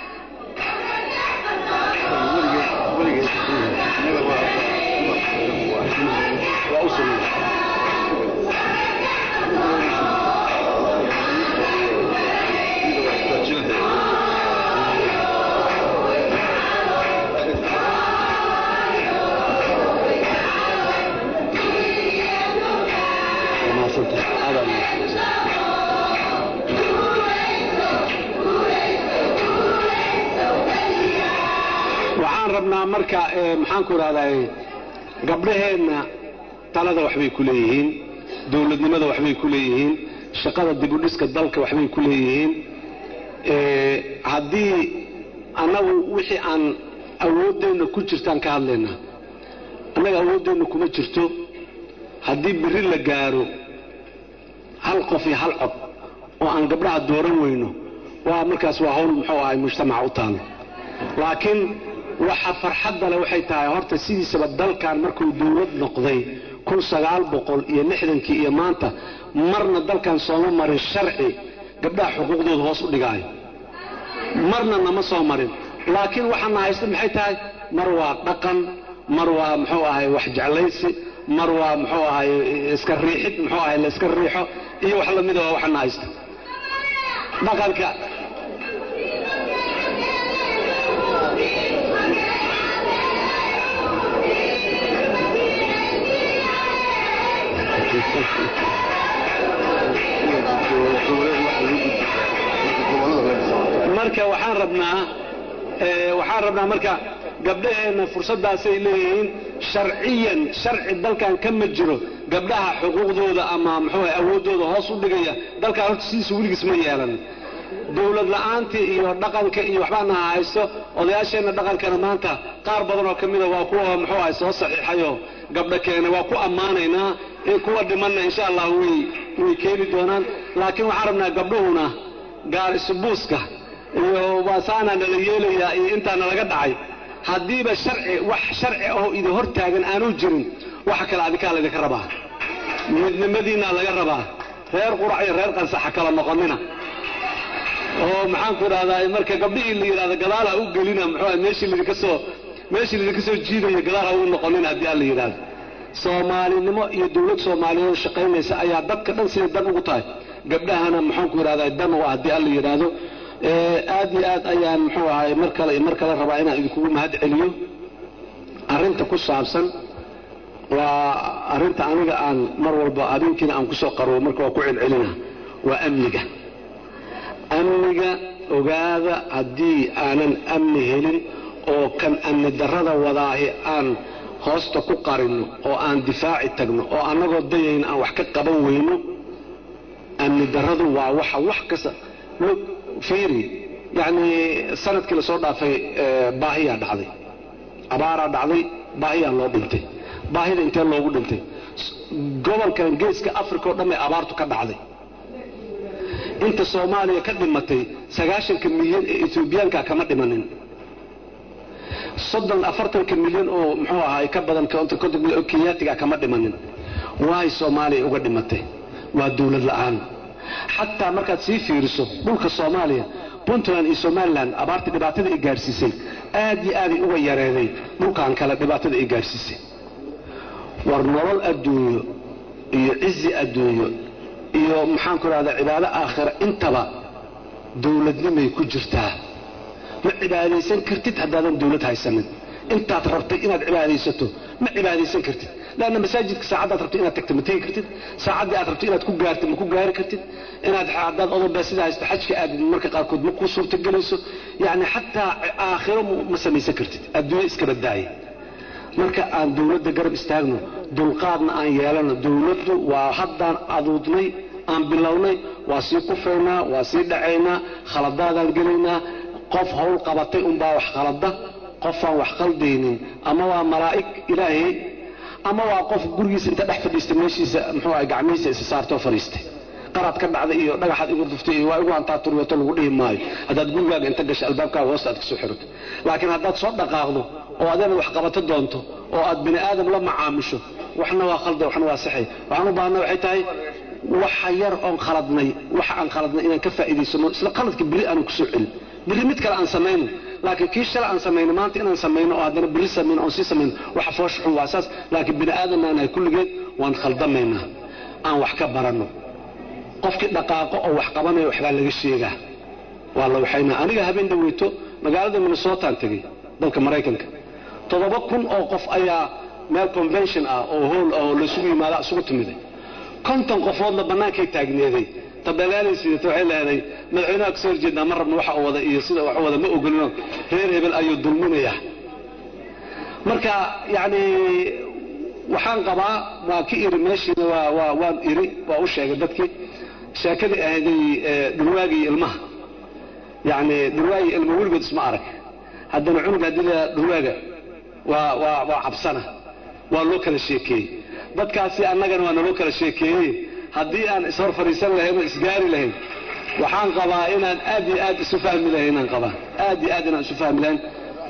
waxaan rabnaa marka maxaanku idhahdaa gabdhaheenna talada waxbay ku leeyihiin dowladnimada waxbay ku leeyihiin shaqada dibudhiska dalka waxbay ku leeyihiin haddii annagu wixii aan awooddeenna ku jirtaan ka hadlaynaa annaga awooddeenna kuma jirto haddii biri la gaaro hal qof iyo hal cod oo aan gabdhaha dooran weyno waa markaas waa hawl muxuu ahay mujtamaca u taalo laakiin waxa farxadda leh waxay tahay horta sidiisaba dalkan markuu dowlad noqday kun sagaal boqol iyo lixdankii iyo maanta marna dalkan sooma marin sharci gabdhaha xuquuqdooda hoos u dhigaayo marna nama soo marin laakiin waxaana haysta maxay tahay mar waa dhaqan mar waa muxuu ahay wax jeclaysi mar waa muxuu ahay iska riixid muxuu ahay la iska riixo iyo wax lamida waa waxaana haysta dhaqanka marka waxaan rabnaa waxaan rabnaa marka gabdhaheenna fursaddaasay leeyihiin sharciyan sharci dalkan ka ma jiro gabdhaha xuquuqdooda ama muxuu awooddooda hoos u dhigaya dalkan horta sidiisa weligiis ma yeelan dowlad la'aantii iyo dhaqanka iyo waxbaana haysto odayaasheenna dhaqankana maanta qaar badan oo ka mida waa kuwa muxuu ahay soo saxiixayoo gabdho keena waa ku ammaanaynaa in kuwa dhimanna insha allah way way keeni doonaan laakiin waxaan rabnaa gabdhuhuna gaar isubuuska iyo waasaana nala yeelayaa iyo intaana laga dhacay haddiiba sharci wax sharci ahoo idin hor taagan aanu jirin waxa kale adikaa laydinka rabaa midnimadiinaa laga rabaa reer qurac iyo reer qansaxa kala noqonina oo maxaanku idhahdaa marka gabdhihii la yidhahda gadaal ha u gelina muxuu meeshii lidinka soo meeshii lidinka soo jiidaya gadaal ha u noqonina haddii alla yidhahdo soomaalinimo iyo dowlad soomaaliyeed oo shaqaynaysa ayaa dadka dhan siday dan ugu tahay gabdhahana maxaanku idhahdaa dan u ah haddii alla yidhaahdo aad iyo aad ayaan muxuu ahay mar kale iyo mar kale rabaa inaan idinkugu mahad celiyo arrinta ku saabsan waa arrinta aniga aan mar walba habeenkiina aan kusoo qarobo marka waa ku celcelina waa amniga amniga ogaada haddii aanan amni helin oo kan amni darrada wadaahi aan hoosta ku qarinno oo aan difaaci tagno oo annagoo dayayna aan wax ka qaban weyno amni darradu waa waxa wax kasta fiiri yacni sanadkii lasoo dhaafay baahiyaa dhacday abaaraa dhacday baahiyaa loo dhintay baahida intee loogu dhintay gobolkan geeska africa oo dhan bay abaartu ka dhacday inta soomaaliya ka dhimatay sagaashanka milyan ee etoobiyaanka kama dhimanin soddon afartanka milyan oo muxuu ahaay ka badan konton milyan oo kenyaatiga kama dhimanin waay soomaaliya uga dhimatay waa dowlad la'aan xataa markaad sii fiiriso dhulka soomaaliya puntland iyo somalilan abaarta dhibaatada ay gaadhsiisay aad iyo aaday uga yareeday dhulkan kale dhibaatada ay gaadhsiisay war nolol adduunyo iyo cizi adduunyo iyo maxaanku rahdaa cibaado aakhira intaba dowladnimay ku jirtaa ma cibaadaysan kartid haddaadan dowlad haysanin intaad rabtay inaad cibaadaysato ma cibaadaysan kartid lanna masaajidka saacaddaad rabtay inaad tagta ma tegi kartid saacaddii aad rabtay inaad ku gaarta ma ku gaari kartid inaad haddaad odoba sida haysto xajka aadid marka qaarkood ma kuu suurtagelayso yacni xataa aakhiro ma samaysan kartid adduunyo iska baddaaya marka aan dowladda garab istaagno dulqaadna aan yeelano dowladdu waa haddaan aduudnay aan bilownay waa sii kufaynaa waa sii dhacaynaa khaladaadaan gelaynaa qof hawl qabatay unbaa wax qalada qofaan wax qaldaynin ama waa malaa'ig ilaahay ama waa qof gurigiisa inta dhex fadhiista meeshiisa muxuu aha gacmihiisa isa saartoo fadhiistay qaraad ka dhacday iyo dhagaxaad igu duftay iyo waa igu hantaa turyato lagu dhihi maayo haddaad gurigaaga inta gasha albaabkaaga hoosta aad kasoo xirato laakiin haddaad soo dhaqaaqdo oo adeena wax qabato doonto oo aad bini aadam la macaamisho waxna waa khalda waxna waa saxay waxaan u baahana waxay tahay waxa yar oon khaladnay waxa aan khaladnay inaan ka faa'iidaysano isla qaladka beri aanan kusoo celin beri mid kale aan samayno laakiin kii shala aan samayno maanta inaan samayno oo haddana beri samayno oon sii samayno waxa foosha xun waa saas laakiin bini aadam aan nahay kulligeed waan khaldamaynaa aan wax ka baranno qofkii dhaqaaqo oo wax qabanayo waxbaa laga sheegaa waa la waxaynaa aniga habeen dhaweyto magaalada minnesotaan tegey dalka maraykanka toddoba kun oo qof ayaa meel convention ah oo hool oo laysugu yimaada isugu timiday konton qofoodna bannaankay taagneeday tabeelaalay sidata waxay leeday madaxweynaha kasoo horjeednaa ma rabno waxa uu wada iyo sida wax wada ma ogolino reer hebel ayuu dulminayaa marka yacni waxaan qabaa waa ka iri meeshiina waa waa waan iri waa u sheegay dadkii sheekadii ahayday dhurwaagii ilmaha yacni dhurwaagii ilma weligood isma arag haddana cunug haddii la dhurwaaga waa waa waa cabsana waa loo kala sheekeeyey dadkaasi annagana waa naloo kala sheekeeyey haddii aan ishor fadhiisan lahayn oo isgaari lahayn waxaan qabaa inaan aad iyo aad isu fahmi lahayn inaan qabaa aad iyo aad inaan isu fahmi lahayn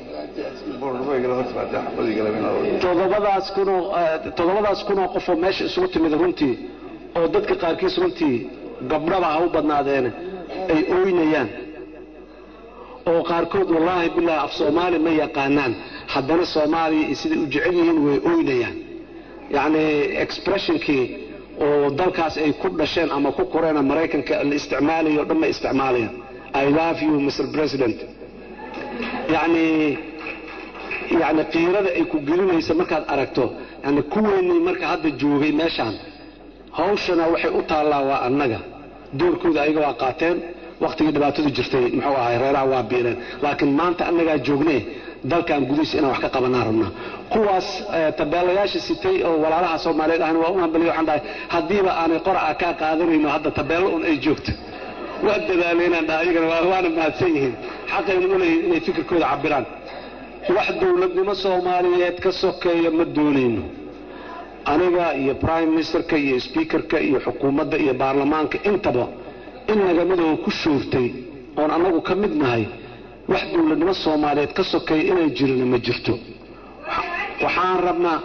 todobadaas kunoo toddobadaas kunoo qofoo meesha isugu timid runtii oo dadka qaarkiis runtii gabdhaba ha u badnaadeene ay ooynayaan oo qaarkood wallaahi bilaahi af soomaali ma yaqaanaan haddana soomaaliya iyo siday u jecel yihiin way ooynayaan yacni expressionkii oo dalkaas ay ku dhasheen ama ku koreen maraykanka la isticmaalayo o dhan may isticmaalayaan i love you mr president yacni yacni qiirada ay ku gelinaysa markaad aragto yani kuweynii marka hadda joogay meeshaan hawshana waxay u taallaa waa annaga doorkooda ayaga waa qaateen wakhtigii dhibaatadu jirtay muxuu ahay reeraha waa biireen laakiin maanta annagaa joognee dalkan gudihiisa inaan wax ka qabanaan rabnaa kuwaas tabeelayaasha sitay oo walaalaha soomaaliyeed ahna waa u hambaliya waxaan dhahay haddiiba aanay qoraca kaa qaadanayno hadda tabeello un ay joogto waa dadaaleenaan dhaha ayagana waana mahadsan yihiin xaqayna u leeyihin inay fikirkooda cabiraan wax dowladnimo soomaaliyeed ka sokeeya ma doonayno aniga iyo prime ministerka iyo speakerka iyo xukuumadda iyo baarlamaanka intaba in nagamadoo ku shoortay oon annagu ka mid nahay wax dowladnimo soomaaliyeed ka sokeeya inay jirina ma jirto waxaan rabnaa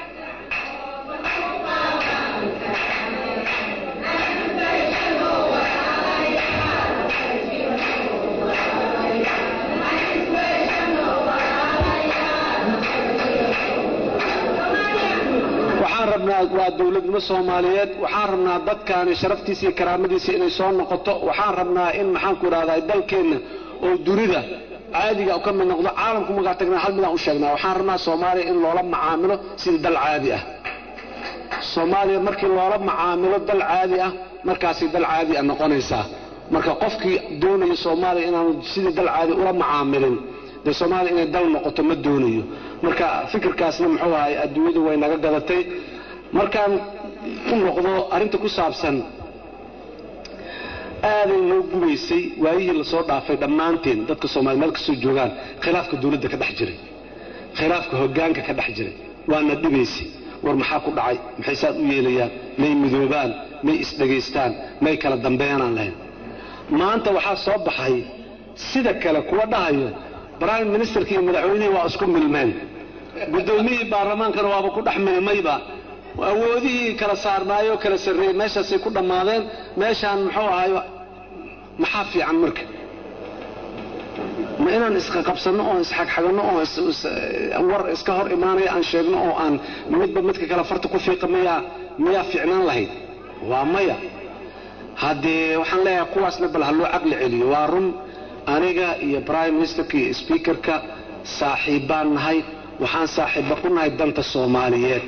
waxaan rabnaa waa dowladnimo soomaaliyeed waxaan rabnaa dadkaani sharaftiisa iyo karaamadiisa inay soo noqoto waxaan rabnaa in maxaanku idhahdaa dalkeenna oo dunida caadiga ka mid noqdo caalamku markaa tagnaa hal midaan u sheegnaa waxaan rabnaa soomaaliya in loola macaamilo sida dal caadi ah soomaaliya markii loola macaamilo dal caadi ah markaasay dal caadi ah noqonaysaa marka qofkii doonaya soomaaliya inaanu sidii dal caadi ula macaamilin dee soomaaliya inay dal noqoto ma doonayo marka fikirkaasna muxuu ahay adduunyadu way naga gadatay markaan u noqdo arrinta ku saabsan aaday noo gubaysay waayihii lasoo dhaafay dhammaanteen dadka soomaliya meel kastoo joogaan khilaafka dowladda ka dhex jiray khilaafka hoggaanka ka dhex jiray waana dhibaysay war maxaa ku dhacay maxay saad u yeelayaan may midoobaan may isdhegaystaan may kala dambeynaan lahayn maanta waxaa soo baxay sida kale kuwa dhahayo prime ministerka iyo madaxweynihii waa isku milmeen guddoomiyihii baarlamaankana waaba ku dhex milmayba awoodihii kala saarnaayoo kala sarreeyey meeshaasay ku dhammaadeen meeshaan muxuu ahayo maxaa fiican marka ma inaan isqaqabsanno oo isxagxaganno oo war iska hor imaanaya aan sheegno oo aan midba midka kale farta ku fiiqa miyaa miyaa fiicnaan lahayd waa maya haddee waxaan leeyahay kuwaasna bal ha loo caqli celiyo waa run aniga iyo prime ministerka iyo speakerka saaxiibbaan nahay waxaan saaxiibba ku nahay danta soomaaliyeed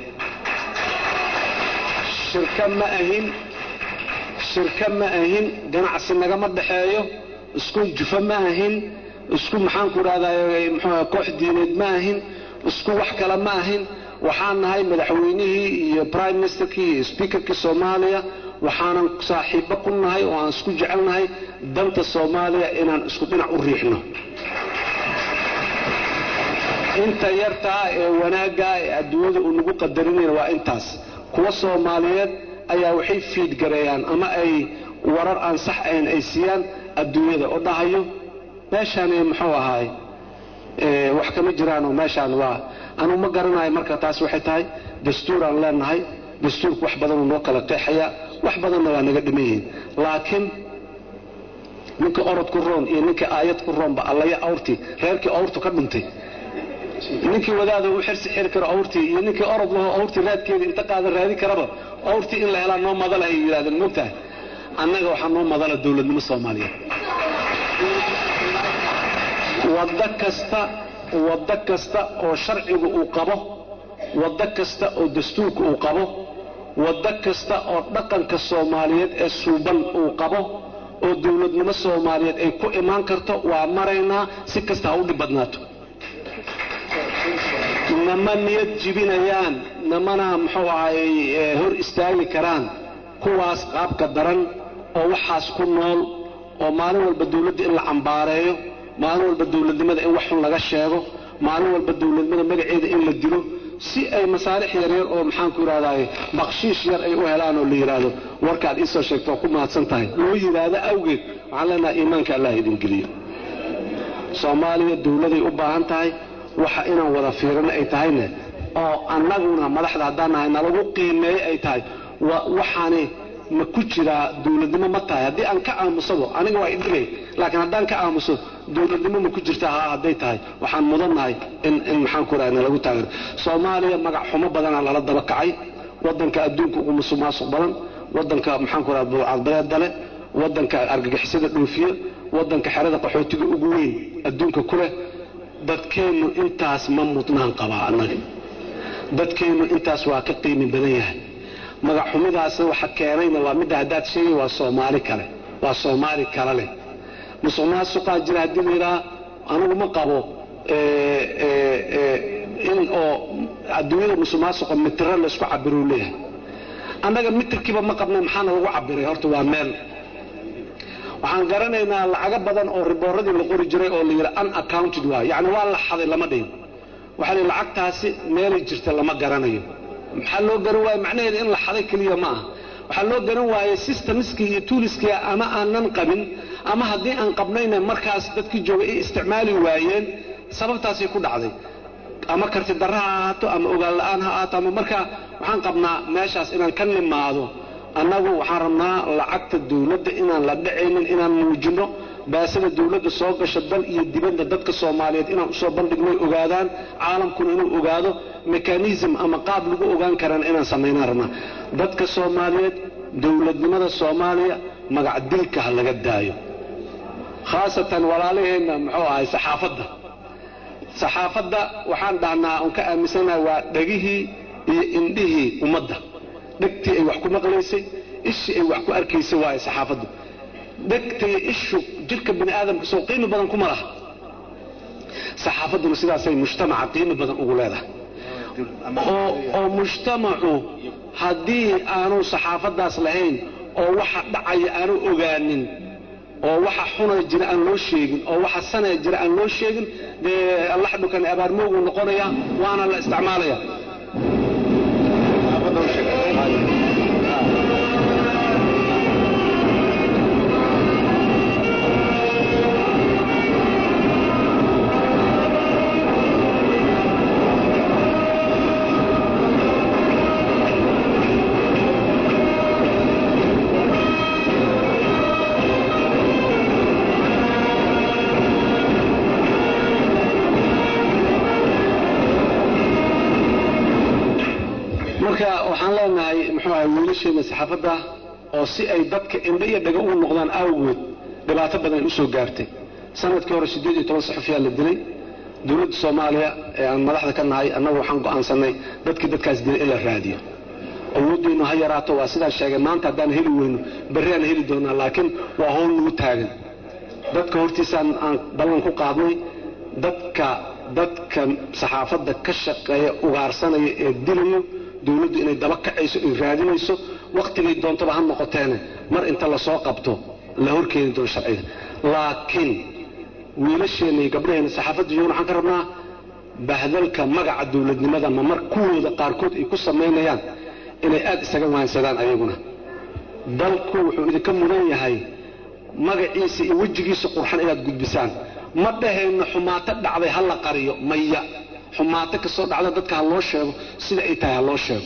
shirka ma ahin shirka ma ahin ganacsi nagama dhexeeyo isku jufa ma ahin isku maxaanku idhahday mxuu koox diineed ma ahin isku wax kale ma ahin waxaan nahay madaxweynihii iyo prime ministerkii iyo speakerkii soomaaliya waxaanan saaxiibbo ku nahay oo aan isku jecelnahay danta soomaaliya inaan isku dhinac u riixno inta yartaa ee wanaaggaa ee adduunyada uu nagu qadarinayna waa intaas kuwa soomaaliyeed ayaa waxay fiidgareeyaan ama ay warar aan sax ahayn ay siiyaan adduunyada oo dhahayo meeshaan muxuu ahaay wax kama jiraanoo meeshaan waa anuu ma garanayo marka taas waxay tahay dastuuraan leenahay dastuurku wax badanuu noo kala qeexayaa wax badanna waa naga dhiman yihiin laakiin ninkii orod ku roon iyo ninkii aayad ku roonba allaya awrtii reerkii awrtu ka dhuntay ninkii wadaada u xirsi xiri karo awrtii iyo ninkii orod laho awrtii raadkeeda inta qaadan raadi karaba awrtii in la helaa noo madalahay yidhahdeen mogtahay annaga waxaa noo madala dowladnimo soomaaliyeed waddo kasta waddo kasta oo sharcigu uu qabo waddo kasta oo dastuurka uu qabo waddo kasta oo dhaqanka soomaaliyeed ee suuban uu qabo oo dowladnimo soomaaliyeed ay ku imaan karto waa maraynaa si kasta ha u dhib badnaato nama niyad jibinayaan namana muxuu ahay hor istaagi karaan kuwaas qaabka daran oo waxaas ku nool oo maalin walba dowladda in la cambaareeyo maalin walba dowladnimada in wax xun laga sheego maalin walba dowladnimada magaceeda in la dilo si ay masaalix yaryar oo maxaanku idhahdaye bakshiish yar ay u helaan oo la yidhaahdo warkaad iisoo sheegto waa ku mahadsan tahay loo yidhaahdo awgeed waxaan leenahay iimaanka allah idin geliyo soomaaliya dowladay u baahan tahay waxa inaan wada fiirino ay tahayne oo annaguna madaxda haddaan nahay nalagu qiimeeye ay tahay waxaani ma ku jiraa dowladnimo ma tahay haddii aan ka aamusado aniga waa idhigay laakiin haddaan ka aamuso dowladnimo ma ku jirtaa haa hadday tahay waxaan mudannahay in in maxaan ku raha nalagu taageero soomaaliya magac xumo badanaa lala daba kacay waddanka adduunka ugu musuq maasuq badan waddanka maxaan ku raha buucadbadeeda leh waddanka argagixisada dhoofiye waddanka xerada qaxootiga ugu weyn adduunka ku leh dadkeennu intaas ma mudnaan qabaa annaga dadkeennu intaas waa ka qiimi badan yahay magac xumidaasna waxa keenayna waa midda haddaad sheegay waa soomaali kale waa soomaali kale leh musuq maasuqaa jira haddii la yidhaha anugu ma qabo in oo adduunyada musuq maasuqa mitiro laysku cabiruu leeyahay annaga mitirkiiba ma qabnay maxaana lagu cabiray horta waa meel waxaan garanaynaa lacago badan oo ribooradii la qori jiray oo la yidhi unaccounted waay yacni waa la xaday lama dhihin waxaa la lacagtaasi meelay jirta lama garanayo maxaa loo garan waaye macnaheeda in la xaday keliya ma aha waxaa loo garan waaye systemskii iyo tuuliskii ama aanan qabin ama haddii aan qabnayna markaas dadkii joogay ay isticmaali waayeen sababtaasay ku dhacday ama karti darra ha ahaato ama ogaan la'aan ha ahaato ama markaa waxaan qabnaa meeshaas inaan ka nimaado annagu waxaan rabnaa lacagta dowladda inaan la dhacaynin inaan muujinno baasada dowladda soo gasha dal iyo dibadda dadka soomaaliyeed inaan usoo bandhignoy ogaadaan caalamkuna inuu ogaado mekanism ama qaab lagu ogaan karaan inaan samaynaan rabnaa dadka soomaaliyeed dowladnimada soomaaliya magac dilka ha laga daayo khaasatan walaalaheenna muxuu ahay saxaafadda saxaafadda waxaan dhahnaa on ka aaminsanahay waa dhegihii iyo indhihii ummadda dhegtii ay wax ku maqlaysay ishii ay wax ku arkaysay waaye saxaafaddu dhegtay ishu jirka bini aadamka soo qiimi badan kuma laha saxaafadduna sidaasay mujtamaca qiimi badan ugu leedahay oo mujtamacu haddii aanu saxaafaddaas lahayn oo waxa dhacaya aanu ogaanin oo waxa xunay jira aan loo sheegin oo waxa sanaya jira aan loo sheegin dee allaxdhukan abaarmooguu noqonaya waana la isticmaalaya marka waxaan leenahay muxuu ahay wiilasheena saxaafadda oo si ay dadka indho iyo dhaga ugu noqdaan awgood dhibaato badan u soo gaartay sanadkii hore siddeed iyo toban saxufiyaa la dilay dowladda soomaaliya ee aan madaxda ka nahay annagu waxaan go'aansannay dadkii dadkaas dilay in la raadiyo awooddeenu ha yaraato waa sidaan sheegay maanta haddaan heli weyno berri aan heli doonaa laakiin waa howl nagu taagan dadka hortiisaan aan ballan ku qaadnay dadka dadka saxaafadda ka shaqeeya ugaarsanaya ee dilayo dowladdu inay daba kacayso ay raadinayso wakhtigay doontaba ha noqoteene mar inta lasoo qabto la horkeeni doono sharciga laakiin wiilasheenna iyo gabdhaheenna saxaafadda joogan waxaan ka rabnaa bahdalka magaca dowladnimada ma mar kuwooda qaarkood ay ku samaynayaan inay aad isaga waansadaan ayaguna dalku wuxuu idinka mudan yahay magaciisa iyo wejigiisa qurxan inaad gudbisaan ma dhahayno xumaato dhacday ha la qariyo maya xumaato kastoo dhacda dadka ha loo sheego sida ay tahay ha loo sheego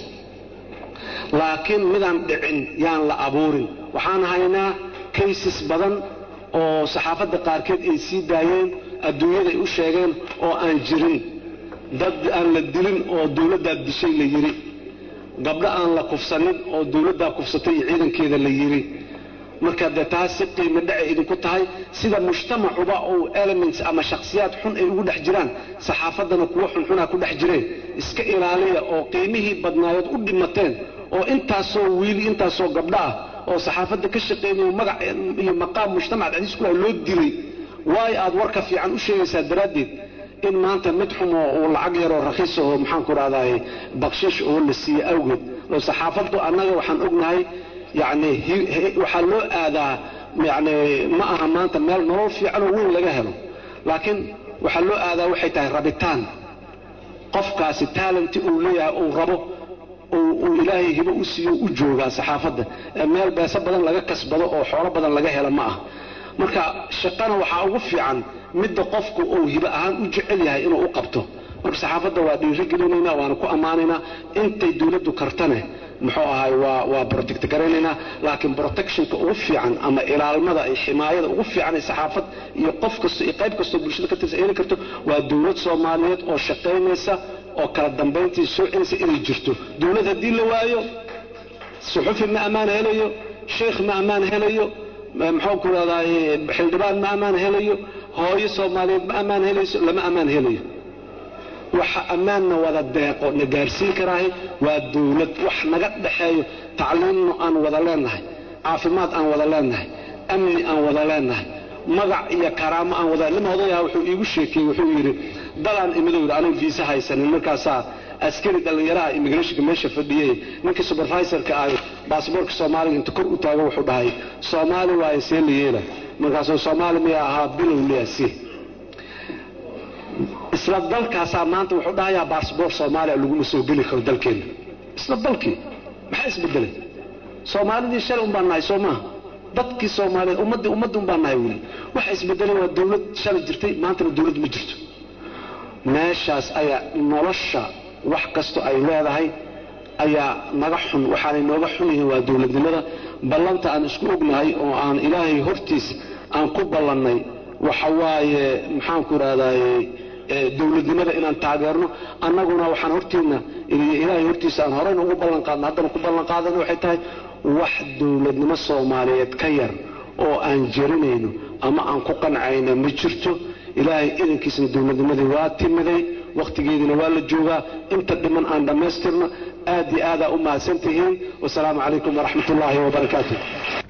laakiin midaan dhicin yaan la abuurin waxaan haynaa kaysis badan oo saxaafadda qaarkeed ay sii daayeen adduunyada ay u sheegeen oo aan jirin dad aan la dilin oo dowladdaa dishay la yidhi gabdho aan la kufsanin oo dowladdaa kufsatay iyo ciidankeeda la yidhi marka dee taas si qiimo dhacay idinku tahay sida mujtamacuba uu elements ama shakhsiyaad xun ay ugu dhex jiraan saxaafaddana kuwo xunxunaa ku dhex jireen iska ilaaliya oo qiimihii badnaayood u dhimateen oo intaasoo wiili intaasoo gabdho ah oo saxaafadda ka shaqaynayo magac iyo maqaam mujtamac dhexdiis ku laha loo dilay waayo aad warka fiican u sheegaysaa daraaddeed in maanta mid xumo uu lacag yaroo rakhiis oo maxaanku rahdaay bakshiish oo la siiye awgeed oo saxaafaddu annaga waxaan ognahay yacni waxaa loo aadaa yani ma aha maanta meel nolol fiicanoo weyn laga helo laakiin waxaa loo aadaa waxay tahay rabitaan qofkaasi taalenti uu leeyahay uu rabo uu ilaahay hibo u siiyo u joogaa saxaafadda meel beeso badan laga kasbado oo xoolo badan laga hela ma ah marka shaqana waxaa ugu fiican midda qofku uu hibo ahaan u jecel yahay inuu u qabto marka saxaafadda waa dhiirigelinaynaa waana ku ammaanaynaa intay dowladdu kartane muxuu ahay waa waa protect garaynaynaa laakiin protectionka ugu fiican ama ilaalmada iyo ximaayada ugu fiican ee saxaafad iyo qof kasto iyo qayb kastoo bulshada ka tirsan heli karto waa dowlad soomaaliyeed oo shaqaynaysa oo kala dambayntii soo celinaysa inay jirto dowlad haddii la waayo suxufi ma ammaan helayo sheekh ma ammaan helayo muxuu ku rahdaay xildhibaan ma ammaan helayo hooyo soomaaliyeed ma ammaan helayso lama ammaan helayo waxa ammaanna wada deeqo na gaarsiin karaahay waa dowlad wax naga dhaxeeyo tacliimno aan wada leenahay caafimaad aan wada leenahay amni aan wada leenahay magac iyo karaamo aan wada nin odayaha wuxuu iigu sheekeeyey wuxuu yidhi dalaan imidowda anigu viisa haysanin markaasaa askari dhallinyaraha immigrationka meesha fadhiyey ninkii supervisorka ah baasboorka soomaaliga inta kor u taago wuxuu dhahay soomaali waaye see la yeela markaasuu soomaali miya ahaa bilow liya si isla dalkaasaa maanta wuxuu dhahayaa baasboor soomaaliya laguma soo geli karo dalkeenna isla dalkii maxaa isbedelay soomaalidii shalay un baan nahay soo maaha dadkii soomaaliyeed ummaddii ummaddi un baan nahay weli waxa isbedelay waa dowlad shalay jirtay maantana dowlad ma jirto meeshaas ayaa nolosha wax kasto ay leedahay ayaa naga xun waxaanay nooga xun yihiin waa dowladnimada ballanta aan isku ognahay oo aan ilaahay hortiis aan ku ballannay waxa waaye maxaanku idhahdaye dowladnimada inaan taageerno annaguna waxaan hortiina ilaahay hortiisa aan horeyna ugu ballanqaadna haddana ku ballanqaadana waxay tahay wax dowladnimo soomaaliyeed ka yar oo aan jarinayno ama aan ku qancayna ma jirto ilaahay idankiisna dowladnimadii waa timiday wakhtigeediina waa la joogaa inta dhiman aan dhammaystirno aad iyo aadaa u mahadsan tihiin wasalaamu calaykum waraxmat ullaahi wabarakaatu